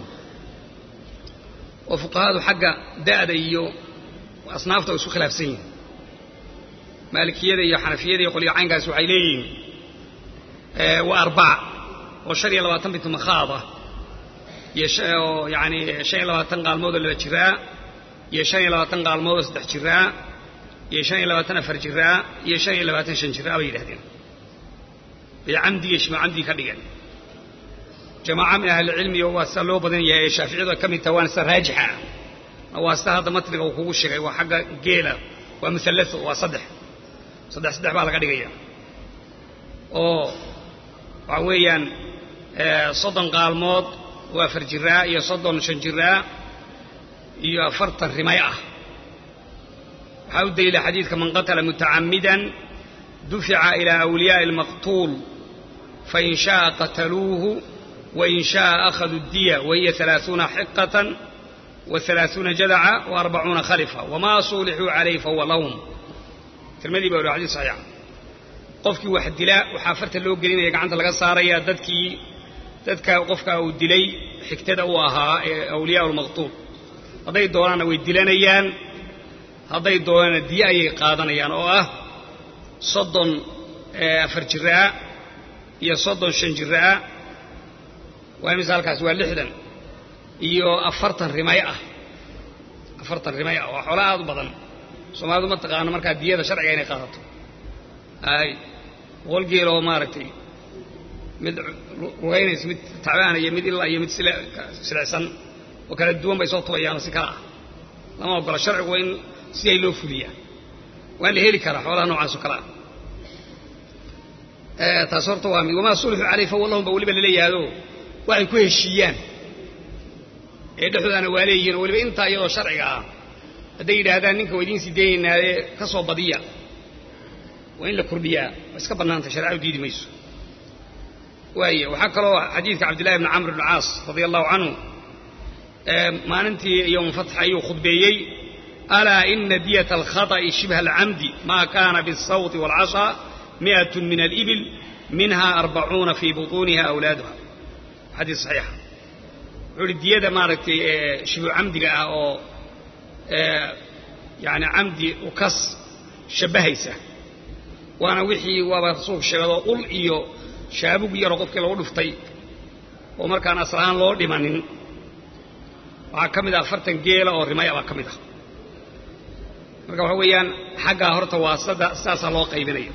S1: oo fuqahadu xagga da'da iyo asnaafta way isku khilaafsan yihin maalikiyada iyo xanafiyada iyo qolyo caynkaasi waxay leeyihiin waa arbaca oo shan iyo labaatan bintu makhaada iyo oo yacani shan iyo labaatan qaalmood oo laba jiraa iyo shan iyo labaatan qaalmood oo saddex jiraa iyo shan iyo labaatan afar jiraa iyo shan iyo labaatan shan jiraa bay yidhahdeen bay camdi iyo shima camdi ka dhigeen jamaaca min ahlicilmi waa sida loo badan yahay ee shaaficiyadu ay ka mid tahay waana sida raajixa ah waa sida hadda matniga uu kugu sheegay waa xagga geela waa muhallatho waa saddex saddex saddex baa laga dhigaya oo waxa weeyaan soddon qaalmood oo afar jiraa iyo soddon shan jiraa iyo afartan rimay ah waxaa u daliila xadiidka man qatala mutacammidan dufica ilaa awliyaa'i almaqtuul fain sha'a qataluuhu wain sha'a akhaduu diya wahiya alaaثuuna xiqatan wa alaaثuuna jadaca wa arbacuuna khalifa wamaa suulixuu calayh fahuwa lahum tirmadii baa whi xadis saxiixa qofkii wax dila waxaa farta loo gelinaya gacanta laga saaraya dadkii dadka qofka uu dilay xigtada u ahaa ee awliyaa lmaqtuul hadday doonaanna way dilanayaan hadday doonaanna diye ayay qaadanayaan oo ah soddon afar jiraa iyo soddon shan jiraa waa imise halkaas waa lixdan iyo afartan rimay ah afartan rimay ah waa xoolo aad u badan soomaalidu ma taqaano markaa diyada sharciga inay qaadato ay boqol geel oo maaragtay mid rugaynaysa mid tacbaana iyo mid ilaa iyo mid silicsan oo kala duwan bay soo tubayaan oo si kala ah lama ogola sharcigu waa in siday loo fuliyaa waa in la heli karaa xoolaha noocaas oo kale ah taas horta waa mid wamaa sulxu caleyh fa wallahum ba weliba laleeyahaado waxay ku heshiiyaan ee dhexdoodana waa leeyihiin oo weliba intaa iyadoo sharciga ah hadday yidhaahdaan ninka waa idiin sii daynaynaaye ka soo badiya waa in la kordhiyaa waa iska bannaantay shareecadu diidi mayso waay waxaa kaloo xadiidka cabdillahi bni camr bn caas radia allahu canhu maalintii yowm fatx ayuu khudbeeyey alaa ina diyata alkhata'i shibha alcamdi maa kaana biالsawti wاlcashaa miئaة min alibil minha arbacuuna fii buطuuniha awlaaduha xadiis saxiixa wuxuu uhi diyada maaragtay shibhu camdiga ah oo yani camdi ukas shabbahaysa waana wixii waaba rasuulku sheegado ul iyo shaabug yaroo qofkii lagu dhuftay oo markaan aslahaan loo dhimanin waxaa ka mid ah afartan geela oo rimaya baa ka mid ah marka waxa weeyaan xaggaa horta waa sada sidaasaa loo qaybinaya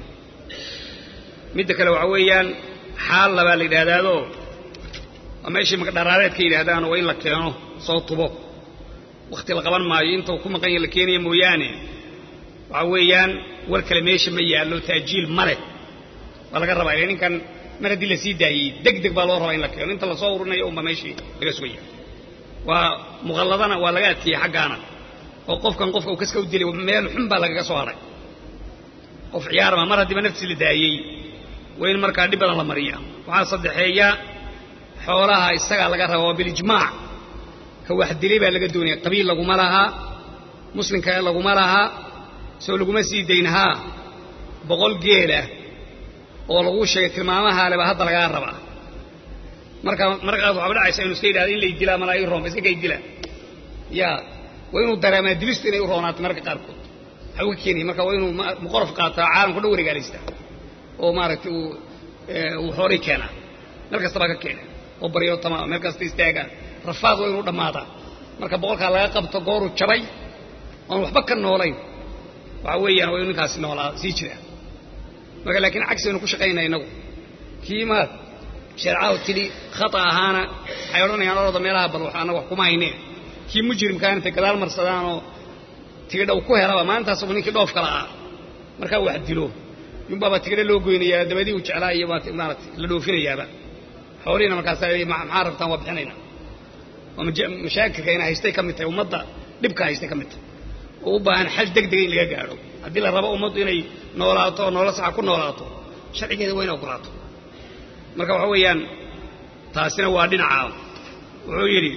S1: midda kale waxa weeyaan xaal labaa la yidhaahdaado waa meeshii makadharaareed ka yidhaahdaan waa in la keeno soo tubo wakhti la qaban maayo inta uu ku maqan yaha la keenaya mooyaane waxa weeyaan war kale meesha ma yaallo taajiil ma leh waa laga rabaa ile ninkan mar haddii la sii daayey deg deg baa loo rabaa in la keeno inta lasoo ururinayo unba meeshii laga sugaya waa muqalladana waa laga adkeeyey xaggaana oo qofkan qofka uu kaska u dilay meel xun baa lagaga soo hadhay qof ciyaarma mar haddiiba nafsi la daayey waa in markaa dhib badan la mariya waxaa saddexeeya xoolaha isagaa laga raba waa bilijmaac ka wax dilay baa laga doonaya qabiil laguma lahaa muslimka laguma lahaa soo laguma sii daynahaa boqol geelah oo laguu sheegay tilmaamaha leba hadda lagaa rabaa marka markaas waxaaba dhacaysa inu iska yidhahdo in lay dilaa malaa ii roon iska kay dila ya waa inuu dareemaa dilistu inay u roonaato mararka qaarkood waxa uga keenaya marka waa inuu muqorof qaataa caalamka dhan wareegaalaystaa oo maaragtay uu uu xoolay keenaa meel kasta baa ka keena oo baryo tamaam meel kasta istaagaa rafaad waa inuu dhammaadaa marka boqolkaa laga qabto gooruu jabay oon waxba ka noolayn waxa weeyaan waa inuu ninkaasi noolaa sii jiraa marka laakiin cagsi aynu ku shaqaynaa innagu kii maad shareecadu tidhi khata ahaana waxay odhanayaan orada meelaha bal wax annaga wax kuma haynee kii mujrimkaan intay gadaal marsadaan oo tigidha uu ku helaba maalintaasbu ninkii dhoof kala ah markaa wax dilo yunbaaba tigidha loo goynayaa dabadii uu jeclaa iyo maarata la dhoofinayaaba xoolihiina markaasa maxaa rabtaan waa bixinayna oo mashaakilka ina haystay ka mid tahay ummadda dhibka haystay ka mid tahay oo u baahan xal deg dega in laga gaadho haddii la rabo ummaddu inay noolaato oo nolol saxa ku noolaato sharcigeeda waa ina ogolaato marka waxa weeyaan taasina waa dhinacaa wuxuu yidhi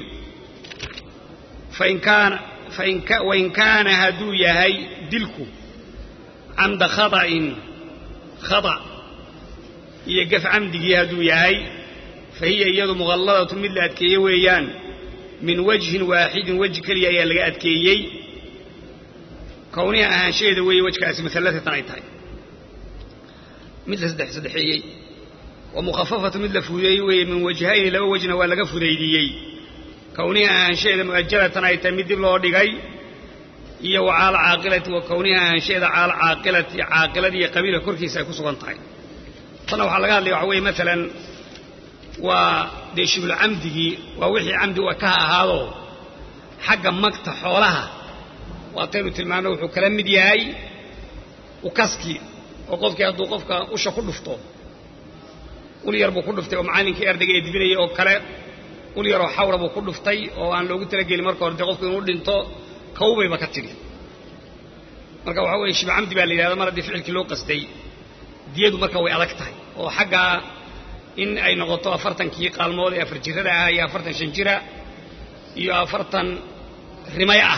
S1: fain kaana wain kaana hadduu yahay dilku camda khaطa'in khata iyo gaf camdigii hadduu yahay fa hiya iyadu muqalladatu mid la adkeeye weeyaan min wajhin waaxidin weji keliya ayaa laga adkeeyey kowniha ahaanshaheeda weeye wejkaasi muallatatan ay tahay mid la saddex saddexeeyey wa mukhafafatu mid la fudeeyey weeye min wajhayni laba wejna waa laga fudaydiyey kowniha ahaanshaheeda mu'ajalatan ay tahay mid dib loo dhigay iyo wa caala caaqilati wa kowniha ahaanshaheeda caala caaqilati caaqilada iyo qabiilka korkiisa ay ku sugan tahay tanna waxaa laga hadlaya waxa weeye maalan waa dee shiblu camdigii waa wixii camdi u ka ahaado xagga magta xoolaha waataynu tilmaano wuxuu kala mid yahay ukaskii oo qofkii hadduu qofka usha ku dhufto ul yar buu ku dhuftay oo macallinkii ardayga ee dibinayay oo kale ul yaroo xawra buu ku dhuftay oo aan loogu talagelin marka hore dee qofku inuu dhinto kawbayba ka tidhi marka waxaa weeye shiblu camdi baa la yidhahda mar haddii ficilkii loo qastay diyadu marka way adag tahay oo xaggaa in ay noqoto afartankii qaalmood ee afar jirada ah iyo afartan shan jira iyo afartan rimay ah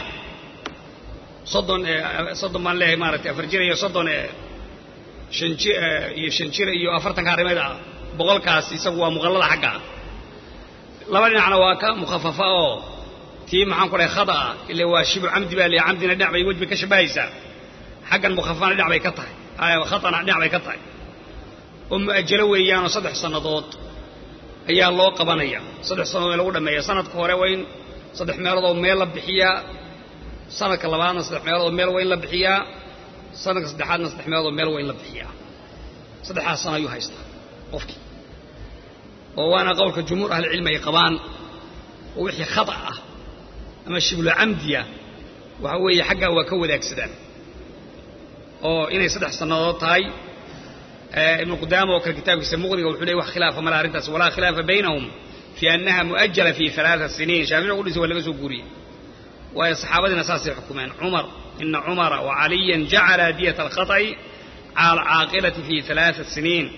S1: soddon soddon baan leeyahay maaragtay afar jira iyo soddon shan ji iyo shan jira iyo afartankaa rimada ah boqolkaas isagu waa muqallada xaggaa laba dhinacna waa ka mukhafafa oo tii maxaan ku dhahay khada ah ile waa shibu camdi baa leeyahay camdina dhinac bay wejbay ka shabahaysaa xaggan mukhafafana dhinac bay ka tahay khatana dhinac bay ka tahay oo mu'ajalo weeyaanoo saddex sannadood ayaa loo qabanaya saddex sannadood in lagu dhammeeya sanadka hore waa in saddex meeloodoo meel la bixiyaa sanadka labaadna saddex meeloodoo meel waa in la bixiyaa sanadka saddexaadna saddex meeloodoo meel waa in la bixiyaa saddexdaas sano ayuu haystaa qofkii oo waana qowlka jumhuur ahlicilmi ay qabaan oo wixii khata ah ama shiblu camdiya waxa weeye xaggaa waa ka wadaagsadaan oo inay saddex sannadood tahay ibnu qudaama oo kale kitaabkiisa muqdiga wuxuu leey wax khilaafa mala arrintaas walaa khilaafa baynahum fii annaha mu'ajala fi alaaa siniin shaafici qudhiisa waa laga soo guuriyey waayo saxaabadiina saasay xukumeen cumar ina cumara wacaliyan jacala diyata alkhata'i cala alcaaqilati fi alaaa siniin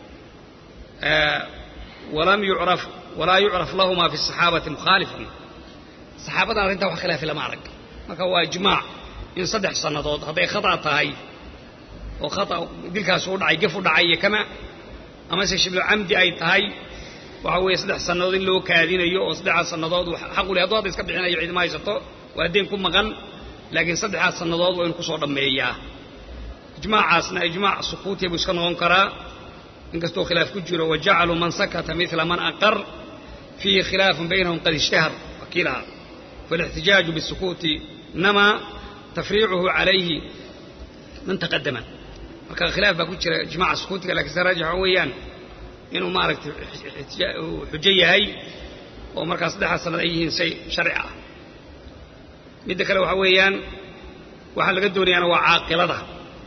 S1: walam yucraf walaa yucraf lahuma fi saxaabati mukhaalifun saxaabadan arrintaa wax khilaafi lama arag marka waa ijmaac in saddex sannadood hadday khata tahay oo khata dilkaas u dhacay gef u dhacay iyo kama amase shiblu camdi ay tahay waxa weeye saddex sannadood in loo kaadinayo oo saddexdaas sannadood xaqu le hadduu hadda iska bixinayo cidma haysato waa deen ku maqan laakiin saddexdaas sannadood waa inu kusoo dhammeeyaa ijmaacaasna ijmaac sukuutiya buu iska noqon karaa inkastoo khilaaf ku jiro wajacaluu man sakata mila man aqar fiihi khilaafun baynahum qad ishtahar wakiilaha faاlاxtijaaju bالsukuuti namaa tafriicuhu calayhi man taqadama marka khilaaf baa ku jira ijmaca sukuutiga lakin se raajix waxa weeyaan inuu maaragtay xujo yahay oo markaa saddexdaas sanad ay yihiin shay sharci ah midda kale waxa weeyaan waxaa laga doonayaana waa caaqilada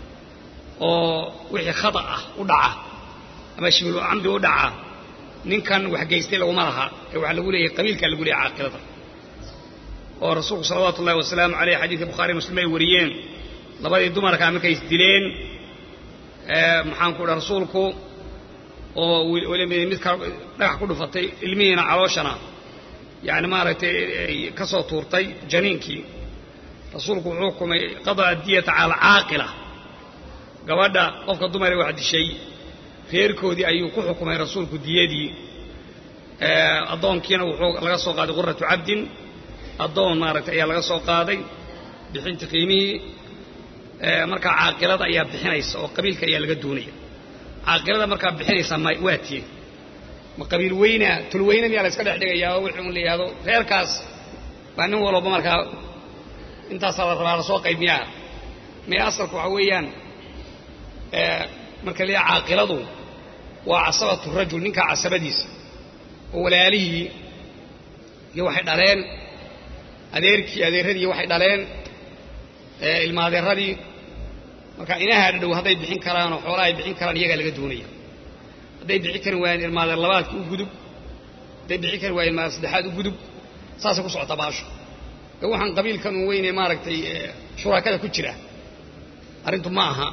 S1: oo wixii khata ah u dhaca ama shiblu camdi u dhaca ninkan wax geystay laguma laha ee waxaa lagu leeyahay qabiilkaa lagu leeyahay caaqilada oo rasuulku salawaatu ullahi wasalaamu aleyh xadiidka bukhari muslim ay wariyeen labadii dumarkaa markay isdileen maxaanku dha rasuulku oo midka dhagax ku dhufatay ilmihiina calooshana yani maaragtay ka soo tuurtay janiinkii rasuulku wuxuu xukumay qada'a diyata cala alcaaqila gabadha qofka dumare wax dishay reerkoodii ayuu ku xukumay rasuulku diyadii addoonkiina wuxuu laga soo qaaday quratu cabdin addoon maaragtay ayaa laga soo qaaday bixinta qiimihii markaa caaqilada ayaa bixinaysa oo qabiilka ayaa laga doonaya caaqilada markaa bixinaysa ma waa tiye ma qabiil weyna tulweyne miyaa la iska dhex dhigayaa oo wixii un la yidhahdo reerkaas baa nin walba markaa intaasaa la rabaa lasoo qaybiyaa mee asalku waxa weeyaan marka la caaqiladu waa casabatu rajul ninkaa casabadiisa oo walaalihii iyo waxay dhaleen adeerkii adeerradii waxay dhaleen ilmaadeeradii marka inaha dhadhow hadday bixin karaan oo xoolaha ay bixin karaan iyagaa laga doonaya hadday bixin kari waayeen ilmaadeer labaadkii u gudub hadday bixin kari waayeen ilmaadeer saddexaad u gudub saasay ku socotaa baasho ee waxaan qabiilkan un weyne maaragtay shuraakada ku jira arrintu ma aha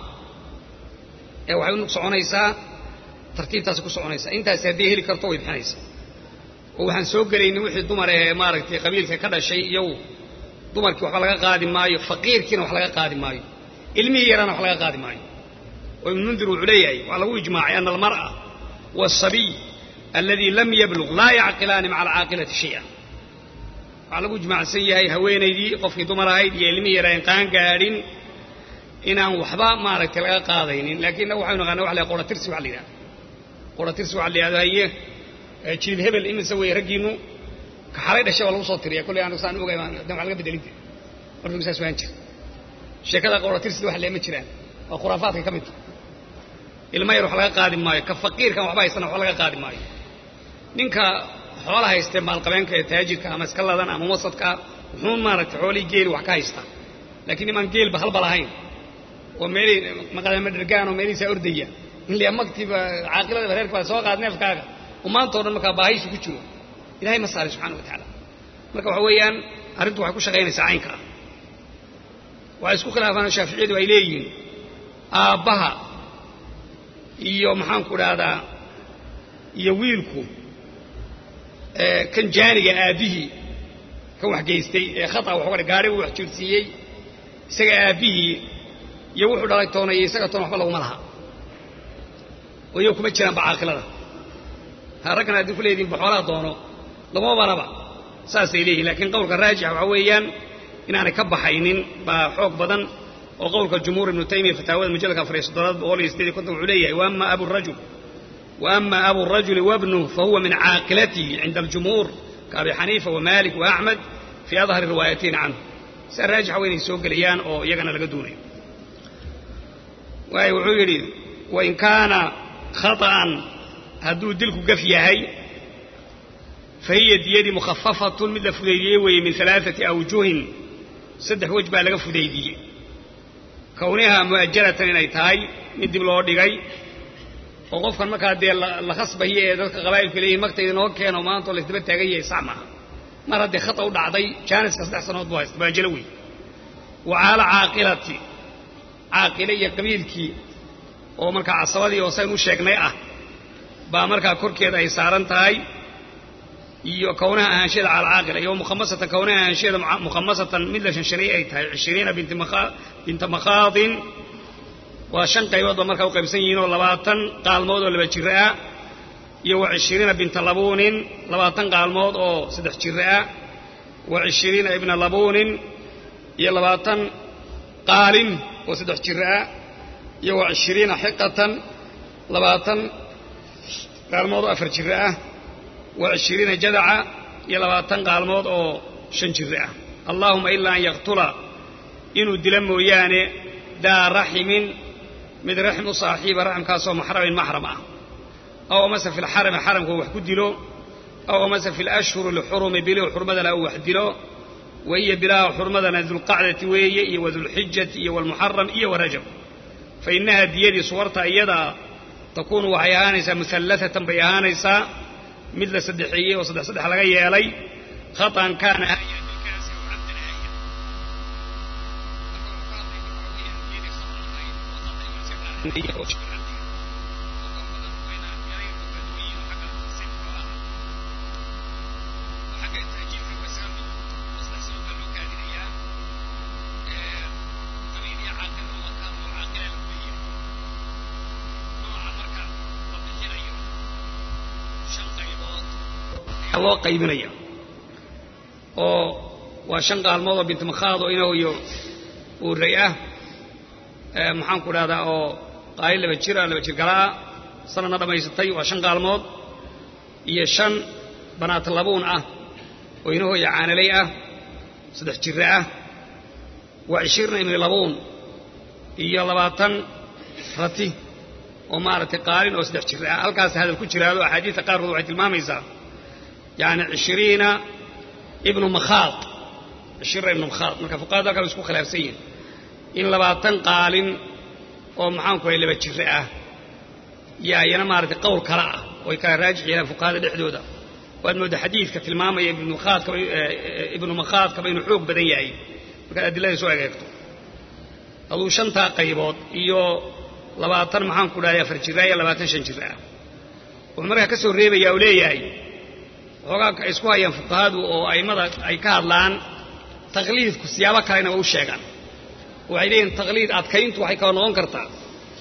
S1: ee waxay u soconaysaa tartiibtaasi ku soconaysaa intaasi hadday heli karto way bixinaysaa oo waxaan soo gelaynin wixii dumar ee maaragtay qabiilka ka dhashay iyagu dumarkii waxba laga qaadi maayo faqiirkiina wax laga qaadi maayo ilmihii yaraana wax laga qaadi maayo oo ibnu mundir wuxuu leeyahay waxaa lagu ijmaacay ana almar'a waasabiy alladii lam yabluq laa yacqilaani maca alcaaqilati shaya waxaa lagu ijmaacsan yahay haweenaydii qofkii dumar ahayd iyo ilmihii yaraan qaan gaadhin inaan waxba maaragtay laga qaadaynin laakiin waxaynu naqaana wax la qoratirsi waxa la yidhahda qoratirsi waxa la yidhahdo haye jilib hebel imise weeye raggiinu ka xalay dhashay waa lagu soo tiriya kolley anigu saan ogay dan wax laga bedelin jira markuu saas waan jira sheekada qoratirsi wax leema jiraan waa khuraafaadka ka midta ilma yar wax laga qaadi maayo ka faqiirkan waxba haystana waxba laga qaadi maayo ninka xoola haystee maalqabeenka ee taajirka ama iska ladan ama wasadka wuxuun maaragtay xoolihii geeli wax ka haysta laakiin nimaan geelba halba lahayn oo meelii maqadama dhergaan oo meelihiisaa ordaya in la magtiiba caaqilada reerka baa soo qaad neefkaaga oo maantao dhan markaa baahiisu ku jiro ilahay ma saaray subxana wa tacaala marka waxa weeyaan arrintu waxay ku shaqaynaysaa caynka ah waxay isku khilaafaan shaaficiyadu ay leeyihiin aabbaha iyo maxaanku dhahdaa iyo wiilku kan jaaniga aabbihii kan wax geystay ee khata wax uga gaari uu wax jirsiiyey isaga aabbihii iyo wuxuu dhalay toona iyo isaga toona waxba laguma laha oo iyago kuma jiraanba caaqilada ha raggana haddii ku leedihin baxoolaha doono laguma banaba saasay leeyihin lakiin qowlka raajixa waxaa weeyaan inaanay ka baxaynin baa xoog badan oo qowlka jumhuur ibnu taymiya fataawada mujalladka afariyo soddonaad boqol iyo sideed iyo konton wuxuu leeyahay wa ama abu rajul وأما أبو الرجل وابنه فهو من عاقلته عند الجمهور كأبي حنيفة ومالك وأحمد في أظهر الروايتين عنه سأراجح وين يسوق ليان أو يغنى لقدوني ويقول وإن كان خطأ هدو دلك قفيهي فهي ديدي مخففة مثل فديدية وهي من ثلاثة أوجه صدح وجبة لغا فديدية كونها مؤجلة إنay tahay mid dib loo dhigay oo qofkan markaa dee la khasbayo ee dadka qabaa'ilka leeyihin magtayda noo keeno maanta oo laysdaba taagan yahay sax maaha mar haddii khata u dhacday jaaniska saddex sanood buu haysta mu'ajalo wey wa caala caaqilati caaqile iyo qabiilkii oo markaa casabadii oo sayn u sheegnay ah baa markaa korkeeda ay saaran tahay iyo kownaha ahaansheeda cala caaqila iyo mukhamasatan kownaha ahaansheeda mukhamasatan mid la shanshanay ay tahay cishiriina binta makhaadin waa shan qaybood ba markaa u qaybsan yihiin oo labaatan qaalmood oo laba jiro ah iyo wa cishiriina binta labuunin labaatan qaalmood oo saddex jiro ah wa cishiriina ibna labuunin iyo labaatan qaalin oo saddex jiro ah iyo wa cishiriina xiqatan labaatan qaalmood oo afar jiro ah wa cishiriina jadaca iyo labaatan qaalmood oo shan jiro ah allaahuma ilaa an yaqtula inuu dila mooyaane daa raximin mid raxim u saaxiiba raximkaasoo maxramin maxram ah aw amase fi lxarami xaramka wax ku dilo aw amase fi lashhuri lxurumi bilihu xurmadana uu wax dilo wa hiya bilaha xurmadana dulqacdati weeye iyo wadulxijati iyo walmuxaram iyo warajab fa innaha diyadii suwarta iyadaa takuunu waxay ahaanaysaa muhallatatan bay ahaanaysaa mid la saddexeeyey oo saddex saddex laga yeelay khaطan kaana loo qaybinaya oo waa shan qaalmood oo binti makhaad oo inahu iyo uuray ah maxaan ku dhahdaa oo qaalin laba jira laba jir galaa sanadna dhammaysatay waa shan qaalmood iyo shan banaat labuun ah oo inahooya caanalay ah saddex jira ah waa cishirna ibni labuun iyo labaatan rati oo maaragtay qaalin oo saddex jira ah halkaas hadal ku jiraado axaadiista qaarkood waxay tilmaamaysaa yani cishiriina ibnu makhaad cishiriina ibnu makhaad marka fuqahada halkaa isku khilaafsan yihin in labaatan qaalin oo maxaanku hay laba jire ah yaa iyana maaragtay qowl kale ah oo ay kala raajix yeelaan fuqahada dhexdooda waad moodda xadiidka tilmaamaya ibnu makhaadkaba inuu xoog badan yahay markaad adilada soo egeegto aduu shantaa qaybood iyo labaatan maxaanku dhahay afar jira iyo labaatan shan jir ah wuxuu markaa ka soo reebaya oo leeyahay xoogaa ay isku hayaan fuqahadu oo a'immada ay ka hadlaan taqliidku siyaabo kalena waa u sheegaan waxay leeyihin taqliid adkayntu waxay kala noqon kartaa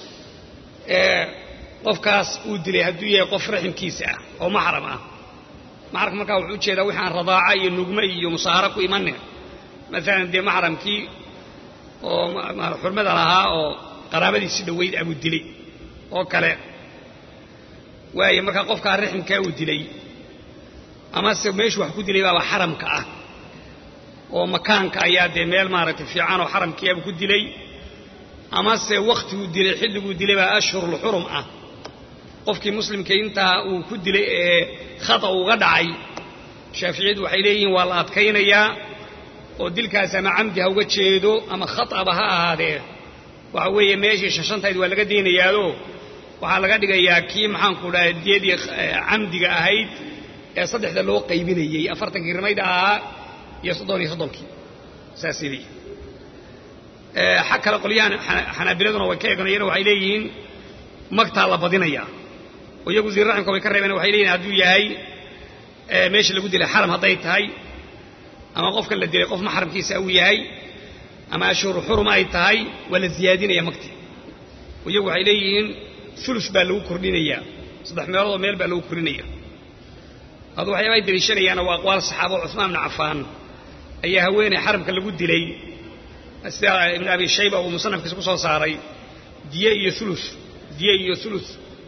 S1: qofkaas uu dilay hadduu yahay qof raximkiisa ah oo maxram ah maxramka markaa wuxuu ujeedaa wixi aan radaaca iyo nugme iyo musaaharo ku imanin maalan dee maxramkii oo xurmada lahaa oo qaraabadiisi dhoweyd abuu dilay oo kale waayo markaa qofkaa raximkaa uu dilay amase meeshu wax ku dilay baaba xaramka ah oo makaanka ayaa dee meel maaragtay fiican oo xaramkiiabu ku dilay amase wakhtiguu dilay xilliguu dilay baa ashhurulxurum ah qofkii muslimka intaa uu ku dilay ee khata uga dhacay shaaficiyadu waxay leeyihiin waa la adkaynayaa oo dilkaas ama camdi ha uga jeedo ama khataba ha ahaadee waxa weeye meeshii shashantayd waa laga daynayaado waxaa laga dhigayaa kii maxaanku dhahay diyadii camdiga ahayd ee saddexda loo qaybinayey afartankii rimayda ahaa iyo soddon iyo soddonkii saasay leeyihin xag kale qolyahan xanaabiladuna way ka eeganayeen waxay leeyihiin magtaa la badinayaa oo iyagu zirraximka way ka reebeen waxay leeyihin hadduu yahay meesha lagu dilay xaram hadday tahay ama qofkan la dilay qof maxramkiisa uu yahay ama ashhuru xurum ay tahay waa la ziyaadinaya magtii oo iyagu waxay leeyihiin ulus baa lagu kordhinayaa saddex meeloodoo meel baa lagu kordhinaya adu waxyaaba ay deliishanayaana waa aqwaal saxaaba oo cusmaan ibnu cafaan ayaa haweeney xaramka lagu dilay sida ibnu abi shayba uu musanafkiisa ku soo saaray diye iyo ulu diye iyo ulu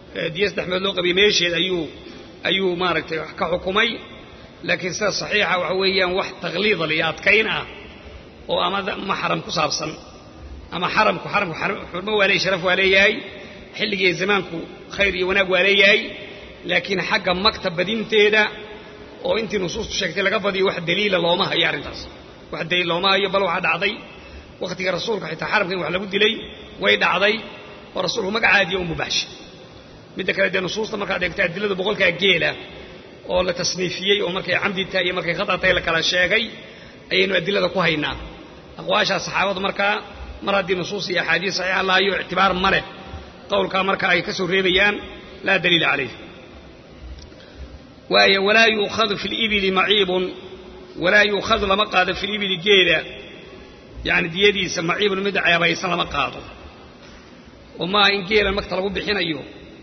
S1: diya saddex meed loo qabiya meesheed ayuu ayuu maaragtay wax ka xukumay laakiin sida saxiixa waxa weeyaan wax takliida iyo adkayn ah oo ama maxram ku saabsan ama xaramku xaramku xurmo waa leeyahy sharaf waa leeyahay xilligiiyo zamaanku khayr iyo wanaag waa leeyahay laakiin xagga magta badinteeda oo intii nusuustu sheegtay laga badiyo wax daliila looma hayo arrintaas wax daliil looma hayo bal waxaa dhacday wakhtiga rasuulka xitaa xaramka in wax lagu dilay way dhacday oo rasuulku magacaadiyo u mubaaxshay midda kale dee nusuusta markaad eegto adilada boqolkaa geela oo la tasniifiyey oo markay camdi tahay iyo markay khata tahay la kala sheegay ayaynu adilada ku haynaa aqwaashaa saxaabadu markaa mar haddii nusuus iyo axaadiis saxiixa laayo ictibaar ma leh qowlkaa marka ay ka soo reebayaan laa daliila calayh waayo walaa yuukhadu fi libili maciibun walaa yuukhadu lama qaado fi libili geela yani diyadiisa maciibun mid ceebaysan lama qaado oo maaha in geela magta lagu bixinayo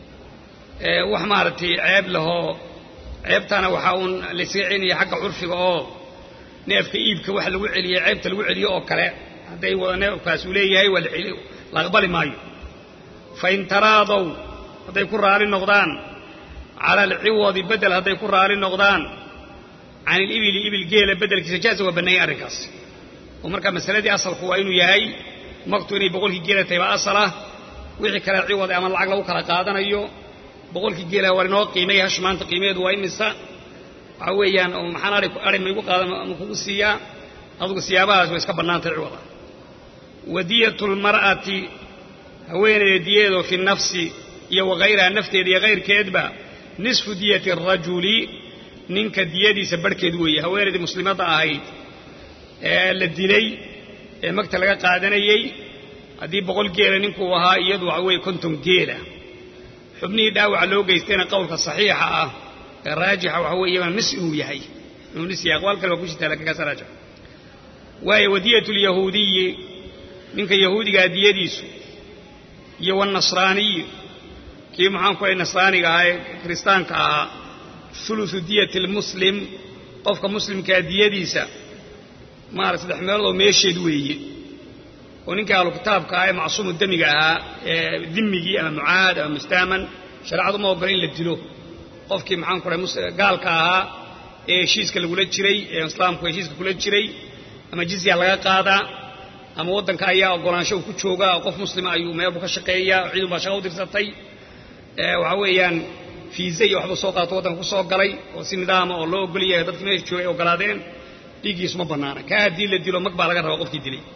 S1: wax maaragtay ceeb lahoo ceebtaana waxaa uun laysaga celinaya xagga curfiga oo neefka iibka waxa lagu celiye ceebta lagu celiyo oo kale hadday wada neefkaas uu leeyahay waa la aqbali maayo fain taraadow hadday ku raali noqdaan cala alciwadi bedel hadday ku raali noqdaan can ilibili ibil geela bedelkiisa jaaza waa bannaayay arrinkaas oo markaa masaladii asalku waa inuu yahay magtu inay boqolkii geela tahay baa asal ah wixii kale ciwad ama lacag lagu kala qaadanayo boqolkii geela waa inoo qiimay hash maanta qiimaheedu waa imisa waxaa weeyaan oo maxaan ai ari maygu qaadan ama kugu siiyaa adugu siyaabahaas way iska bannaantay ciwada wadiyatu lmar'ati haweeneyda diyadeedo fi nafsi iyo wakayraha nafteeda iyo kayrkeedba nisfu diyati arajuli ninka diyadiisa barhkeed weeye haweenaydii muslimadda ahayd ee la dilay ee magta laga qaadanayey haddii boqol geela ninkuu ahaa iyadu waxa weeye konton geela xubnihii dhaawaca loo geystayna qowlka saxiixa ah ee raajixa waxa weeye iyagana nis inuu yahay inuu nis yahay aqwaal kale waa ku jirtaa lakin kaas raajix waayo wadiyatu lyahuudiyi ninka yahuudigaa diyadiisu iyo wanasraaniyi kii maxaan ku ahay nasraaniga ahaa ee kiristaanka ahaa ulusu diyati lmuslim qofka muslimkaa diyadiisa maarata saddex meeloodoo meesheed weeye oo ninka ahlu kitaabka ah ee macsuumu demiga ahaa ee dimigii ama mucaahad ama mustaaman shareecadu ma ogola in la dilo qofkii maxaan ku ahay gaalka ahaa ee heshiiska lagula jiray ee islaamku heshiiska kula jiray ama jizya laga qaadaa ama waddanka ayaa ogolaansho uu ku joogaa oo qof muslima ayuu meelbu ka shaqeeyaa oo ciidun baa shaqa u dirsatay waxaa weeyaan fiisa iyo waxbuu soo qaato waddanka ku soo galay oo si nidaama oo loo ogol yahay dadkii meesha joogay ay ogolaadeen dhiiggiisu ma bannaana kaa haddii la dilo mag baa laga rabaa qofkii dilay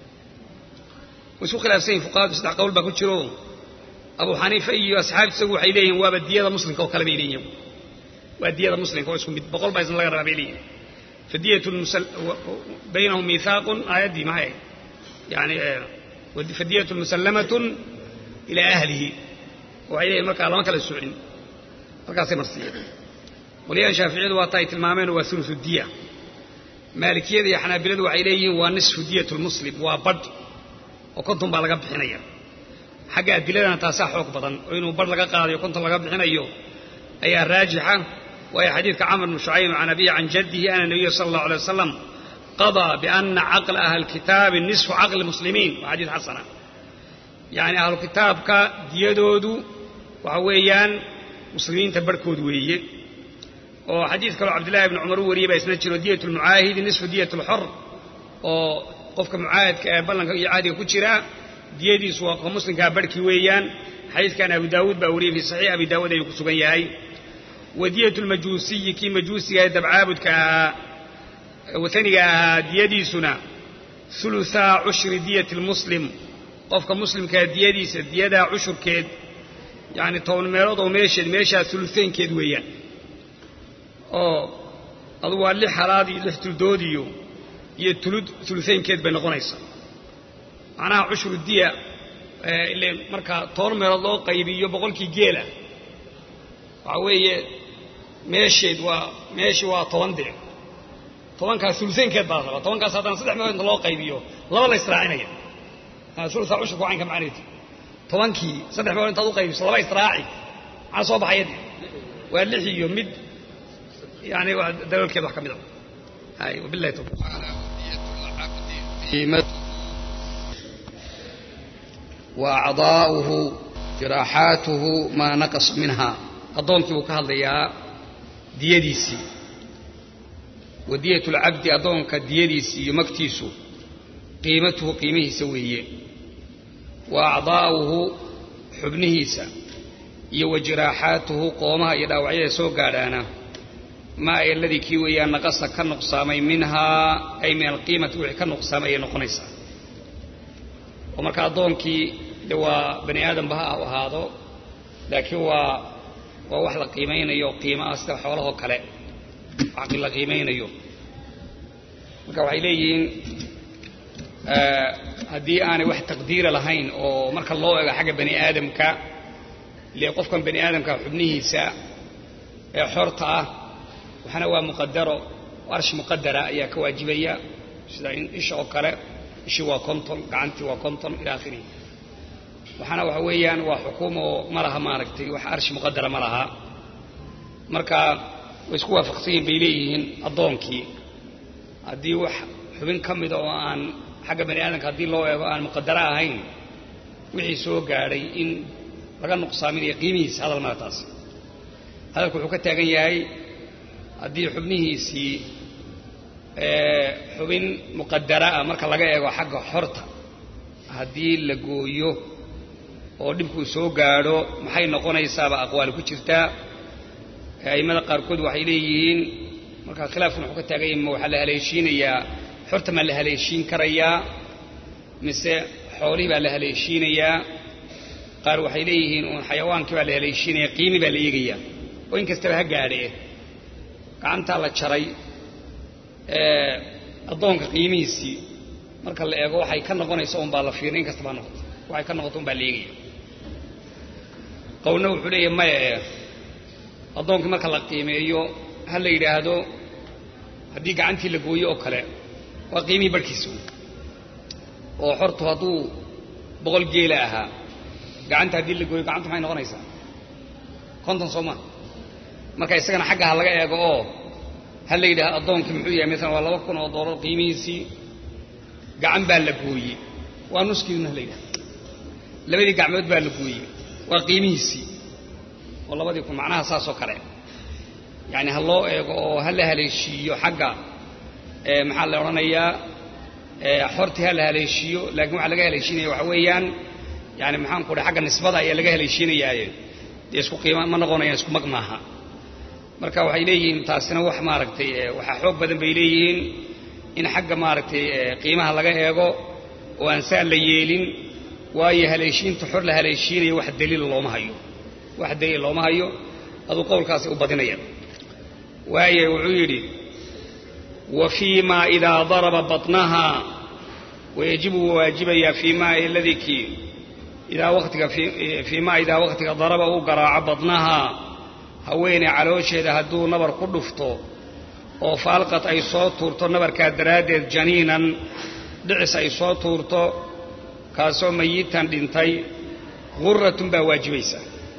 S1: way isku khilaafsan yihin fuqahadu saddex qowl baa ku jiro abu xaniifa iyo asxaabti isagu waxay leeyihin waaba diyada muslimka oo kale bay leeyihin waa diyada muslimka oo isku mid boqol baa isna laga rabaa bay leeyihin fadiyatu baynahum miihaaqun aayaddii maxay ahayd yani fadiyatu musallamatun ilaa ahlihi waxay leeyihin markaa lama kala socin halkaasay marsiiyeen qolyahan shaaficiyadu waa ta ay tilmaameen waa ulusu diya maalikiyada iyo xanaabiladu waxay leeyihiin waa nisfu diyat lmuslim waa badh oo konton baa laga bixinaya xagga adiladana taasaa xoog badan oo inuu badh laga qaadayo konton laga bixinayo ayaa raajixa waayo xadiidka camr bnu shucayb can abiyi can jaddihi ana nabiya sala allahu alay wasalam qadaa biana caqla ahli kitaabi nisfu caqli muslimiin waa xadiid xasana yacni ahlu kitaabka diyadoodu waxa weeyaan muslimiinta barhkood weeye oo xadiid kaloo cabdillahi bni cumar u wariyey baa isna jiro diyat lmucaahidi nisfu diyat lxor oo qofka mucaahidka ee ballanka iyo cahdiga ku jira diyadiisu waa qofka muslimkaa barhkii weeyaan xadiidkan abu daawuud baa wariyey fii saxiix abi daawuud ayuu ku sugan yahay wa diyat lmajuusiyi kii majuusiga ee dabcaabudka ahaa wataniga ahaa diyadiisuna ulusaa cushri diyati lmuslim qofka muslimkaa diyadiisa diyadaa cushurkeed yacni toban meelood oo meesheed meeshaa ulusaynkeed weeyaan oo adugu waa lix halaad iyo lix tuldoodiyo iyo tulud ulusaynkeed bay noqonaysaa macnaha cushru diya ile marka toban meelood loo qaybiyo boqolkii geela waxaa weeye meesheed waa meeshii waa toban dee tobankaas ulusaynkeed baa la rabaa tobankaas haddana saddex meelood inta loo qaybiyo laba la israacinaya ulusaa cushurka wacaynka macnaheedu tobankii saddex meelood intaad u qaybiso laba israaci maxaa soo baxaya de waa lix iyo mid yani daloolkeed wax ka mid a hay wabillahi tawfiq
S2: وأعضاؤه
S1: jiraaxaatuhu maa naqas minhaa addoonkii buu ka hadlayaa diyadiisii wa diyatu lcabdi addoonka diyadiisii iyo magtiisu qiimatuhu qiimihiisa weeye wa acdaa'uhu xubnihiisa iyo wa jiraaxaatuhu qoomaha iyo dhaawacyada soo gaadhaana maa ay aladii kii weeyaan naqasa ka nuqsaamay minhaa ay min alqiimati wixii ka nuqsaamay ayay noqonaysaa oo marka addoonkii de waa bani aadamba ha u ahaado laakiin waa waa wax la qiimaynayo qiimo ah sida xoolahoo kale wax la qiimaynayo marka waxay leeyihiin haddii aanay wax taqdiira lahayn oo marka loo ego xagga bani aadamka ile qofkan bani aadamka xubnihiisa ee xorta ah waxna waa muqadaro arsh muqadara ayaa ka waajibaya sida isha oo kale ishii waa konton gacantii waa konton ila akhirihi waxaana waxa weeyaan waa xukuum oo ma laha maaragtay wax arshi muqadara ma laha marka way isku waafaqsan yihin bay leeyihiin addoonkii haddii wax xubin ka mida oo aan xagga bani aadamka haddii loo eego aan muqadaro ahayn wixii soo gaadhay in laga nuqsaaminayo qiimihiisa hadal mala taas hadalku wuxuu ka taagan yahay haddii xubnihiisii xubin muqadara ah marka laga eego xagga xorta haddii la gooyo oo dhibkuu soo gaadho maxay noqonaysaaba aqwaali ku jirtaa a'immada qaarkood waxay leeyihiin marka khilaafkuna wuxuu ka taagan yahay ma waxaa la haleeshiinayaa xorta maa la haleeshiin karayaa mise xoolihii baa la haleeshiinayaa qaar waxay leeyihiin uun xayawaankii baa la haleeshiinaya qiimi baa la eegayaa oo in kastaba ha gaadhe gacantaa la jaray addoonka qiimihiisii marka la eego waxay ka noqonaysa un baa la fiirin in kastaba ha noqoto waxay ka noqoto un baa la eegaya qowlna wuxuu leeyahay maya ee addoonkii marka la qiimeeyo ha la yidhaahdo haddii gacantii la gooyo oo kale waa qiimihii barhkiisa oo xortu hadduu boqol geela ahaa gacanta haddii la gooyo gacanta maxay noqonaysaa konton soo maa marka isagana xagga ha laga eego oo ha la yidhahdo addoonkii muxuu yahay maalan waa laba kun oo doolar qiimihiisii gacan baa la gooyey waa nuskiiduna ha la yidhahdo labadii gacmood baa la gooyey waa qiimihiisii oo labadii kun macnaha saasoo kale yacani ha loo eego oo ha la haleeshiiyo xagga maxaa la odhanayaa xortii ha la haleeshiiyo laakiin waxaa laga haleeshiinaya waxa weeyaan yani maxaan ku dhahay xagga nisbada ayaa laga haleeshiinayaaye dee isku qiima ma noqonayaan isku mag maaha marka waxay leeyihiin taasina wax maaragtay waxaa xoog badan bay leeyihiin in xagga maaragtay qiimaha laga eego oo aan saa la yeelin waayo haleeshiinta xor la haleeshiinayo wax daliila looma hayo wax daliil looma hayo aduu qowlkaasi u badinaya waaye wuxuu yidhi wa fii ma idaa daraba baطnaha wayajibu waajibayaa fii ma aladii kii idaa watiga fii ma idaa waktiga daraba uu garaaco badnaha haweeney caloosheeda hadduu nabar ku dhufto oo faalqad ay soo tuurto nabarkaa daraaddeed janiinan dhicis ay soo tuurto kaasoo mayitan dhintay guratun baa waajibaysa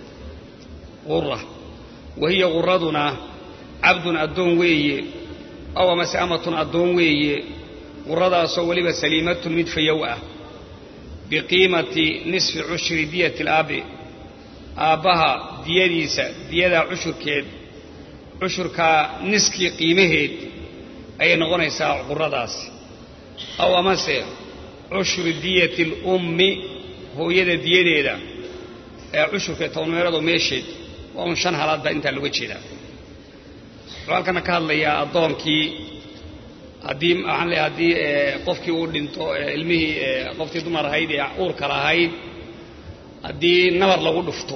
S1: gura wa hiya guraduna cabdun addoon weeye aw amase amatun addoon weeye guradaasoo weliba saliimatun mid fayow ah biqiimati nisfi cushri diyati alaabi aabbaha diyadiisa diyadaa cushurkeed cushurkaa niskii qiimaheed ayay noqonaysaa quradaasi aw amase cushru diyati alummi hooyada diyadeeda ee cushurka tobanmeerado meesheed waa un shan halaad baa intaa looga jeedaa wuxuu halkana ka hadlayaa addoonkii haddii waxaan leeyahay haddii qofkii uu dhinto ilmihii qoftii dumar ahayd ee uurka lahayd haddii nabar lagu dhufto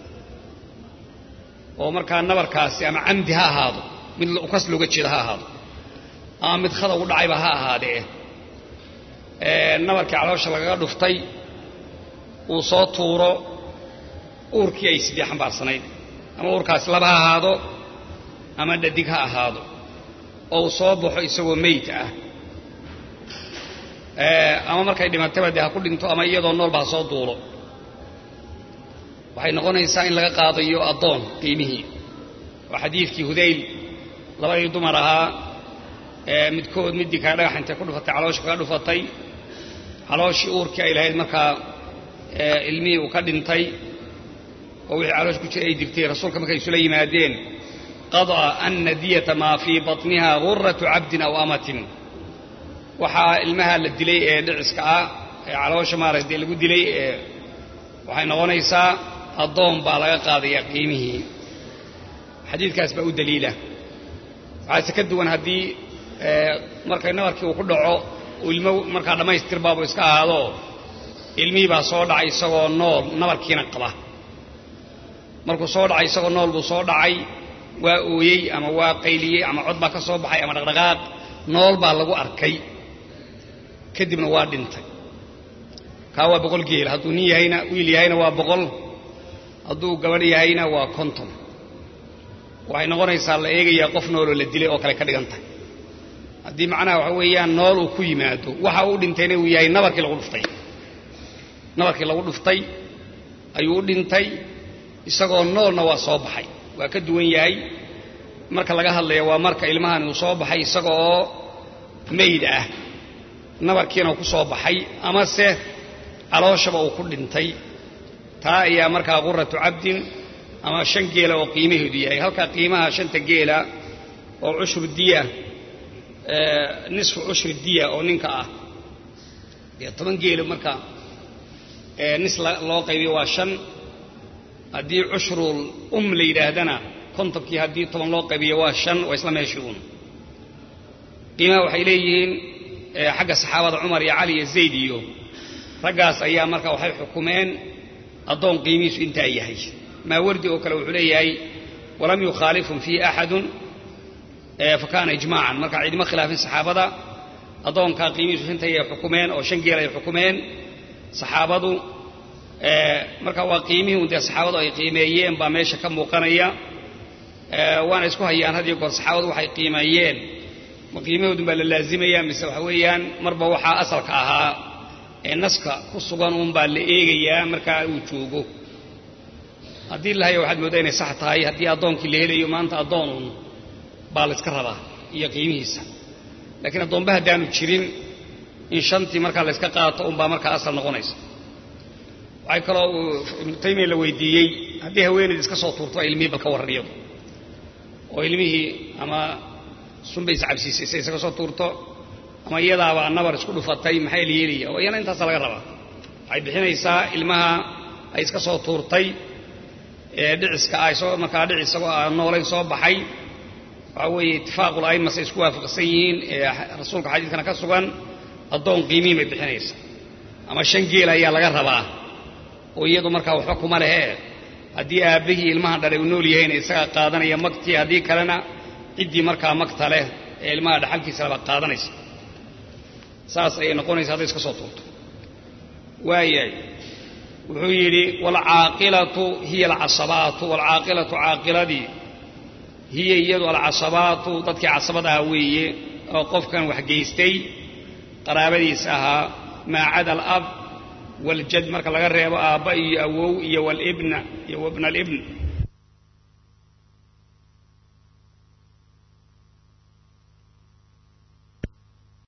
S1: oo markaa nabarkaasi ama camdi ha ahaado mid ukas looga jeeda ha ahaado ama mid khada ugu dhacayba ha ahaadee nabarkii caloosha lagaga dhuftay uu soo tuuro uurkii ay sidii xambaarsanayd ama uurkaasi laba ha ahaado ama dhadig ha ahaado oo uu soo baxo isagoo meyd ah ama markay dhimatayba dee ha ku dhinto ama iyadoo noolba ha soo duulo waxay noqonaysaa in laga qaadayo addoon qiimihii oo xadiidkii hudayl labadii dumar ahaa midkood middii kale dhagax intay ku dhufatay caloosha kaga dhufatay calooshii uurkii ay lahayd markaa ilmihii uu ka dhintay oo wixii caloosha ku jira ay digtay rasuulka markay isula yimaadeen qadaa ana diyata maa fii batniha guratu cabdin aw amatin waxaa ilmaha la dilay ee dhiciska ah ee caloosha maaragtay lagu dilay ee waxay noqonaysaa addoon baa laga qaadaya qiimihii xadiidkaas baa u daliila waxaase ka duwan haddii markay nabarkii uu ku dhaco ilmo markaa dhammaystir baabu iska ahaado ilmihii baa soo dhacay isagoo nool nabarkiina qaba markuu soo dhacay isagoo nool buu soo dhacay waa ooyey ama waa qayliyey ama cod baa ka soo baxay ama dhaqdhaqaaq nool baa lagu arkay kadibna waa dhintay kaa waa boqol geel hadduu nin yahayna wiil yahayna waa boqol hadduu gabadh yahayna waa konton waxay noqonaysaa la eegayaa qof nooloo la dilay oo kale ka dhigan tahay haddii macnaha waxa weeyaan nool uu ku yimaado waxa uu dhintayna uu yahay nabarkii lagu dhuftay nabarkii lagu dhuftay ayuu u dhintay isagoo noolna waa soo baxay waa ka duwan yahay marka laga hadlaya waa marka ilmahan uu soo baxay isaga oo mayd ah nabarkiina ku soo baxay amase calooshaba uu ku dhintay taa ayaa markaa quratu cabdin ama shan geela oo qiimaheedu yahay halkaa qiimaha shanta geela oo cushru diya nisfu cushri diya oo ninka ah dee toban geelo marka nis loo qaybiyo waa shan haddii cushrul um la yidhaahdana kontonkii haddii toban loo qaybiyo waa shan waa isla meeshii uun qiimaha waxay leeyihiin xagga saxaabada cumar iyo cali iyo zayd iyo raggaas ayaa marka waxay xukumeen addoon qiimihiisu intaa yahay maawardi oo kale wuxuu leeyahay walam yukhaalifhum fiihi axadun fakaana ijmaacan marka ciidima khilaafin saxaabada addoonkaa qiimihiisu shantay ay xukumeen oo shan geel ay xukumeen saxaabadu marka waa qiimihii un dee saxaabadu ay qiimeeyeen baa meesha ka muuqanaya waana isku hayaan had iyo goor saxaabadu waxay qiimeeyeen ma qiimahoodun baa la laazimaya mise waxa weeyaan marba waxaa asalka ahaa ee naska ku sugan uun baa la eegayaa markaa uu joogo haddii lahaya waxaad mooddaa inay sax tahay haddii addoonkii la helayo maanta addoonun baa la iska rabaa iyo qiimihiisa laakiin addoomba haddaanu jirin in shantii markaa la yska qaato unbaa markaa asal noqonaysa waxay kaloo uu ibnu taymiya la weydiiyey haddii haweenayd iska soo tuurto ilmihii balka warran iyadu oo ilmihii ama sunbay iscabsiisay say isaga soo tuurto ama iyadaabaa nabar isku dhufatay maxaa la yeelaya oo iyana intaasa laga rabaa waxay bixinaysaa ilmaha ay iska soo tuurtay ee dhiciska ah isagoo markaa dhic isagoo aan noolayn soo baxay waxaa weeye itifaaqul a'imas ay isku waafaqsan yihiin ee rasuulka xadiidkana ka sugan addoon qiimihin bay bixinaysaa ama shan geel ayaa laga rabaa oo iyadu markaa waxba kuma lehee haddii aabbihii ilmahan dhalay uu nool yahayna isagaa qaadanaya magtii haddii kalena ciddii markaa magta leh ee ilmaha dhaxalkiisa laba qaadanaysa saas ayay noqonaysa hadday iska soo tuurto waayahay wuxuu yidhi waalcaaqilatu hiya alcasabaatu waalcaaqilatu caaqiladii hiya iyadu alcasabaatu dadkii casabada ahaa weeye oo qofkan wax geystay qaraabadiisa ahaa maa cada alab waljad marka laga reebo aabba iyo awow iyo walibna iyo wabna alibn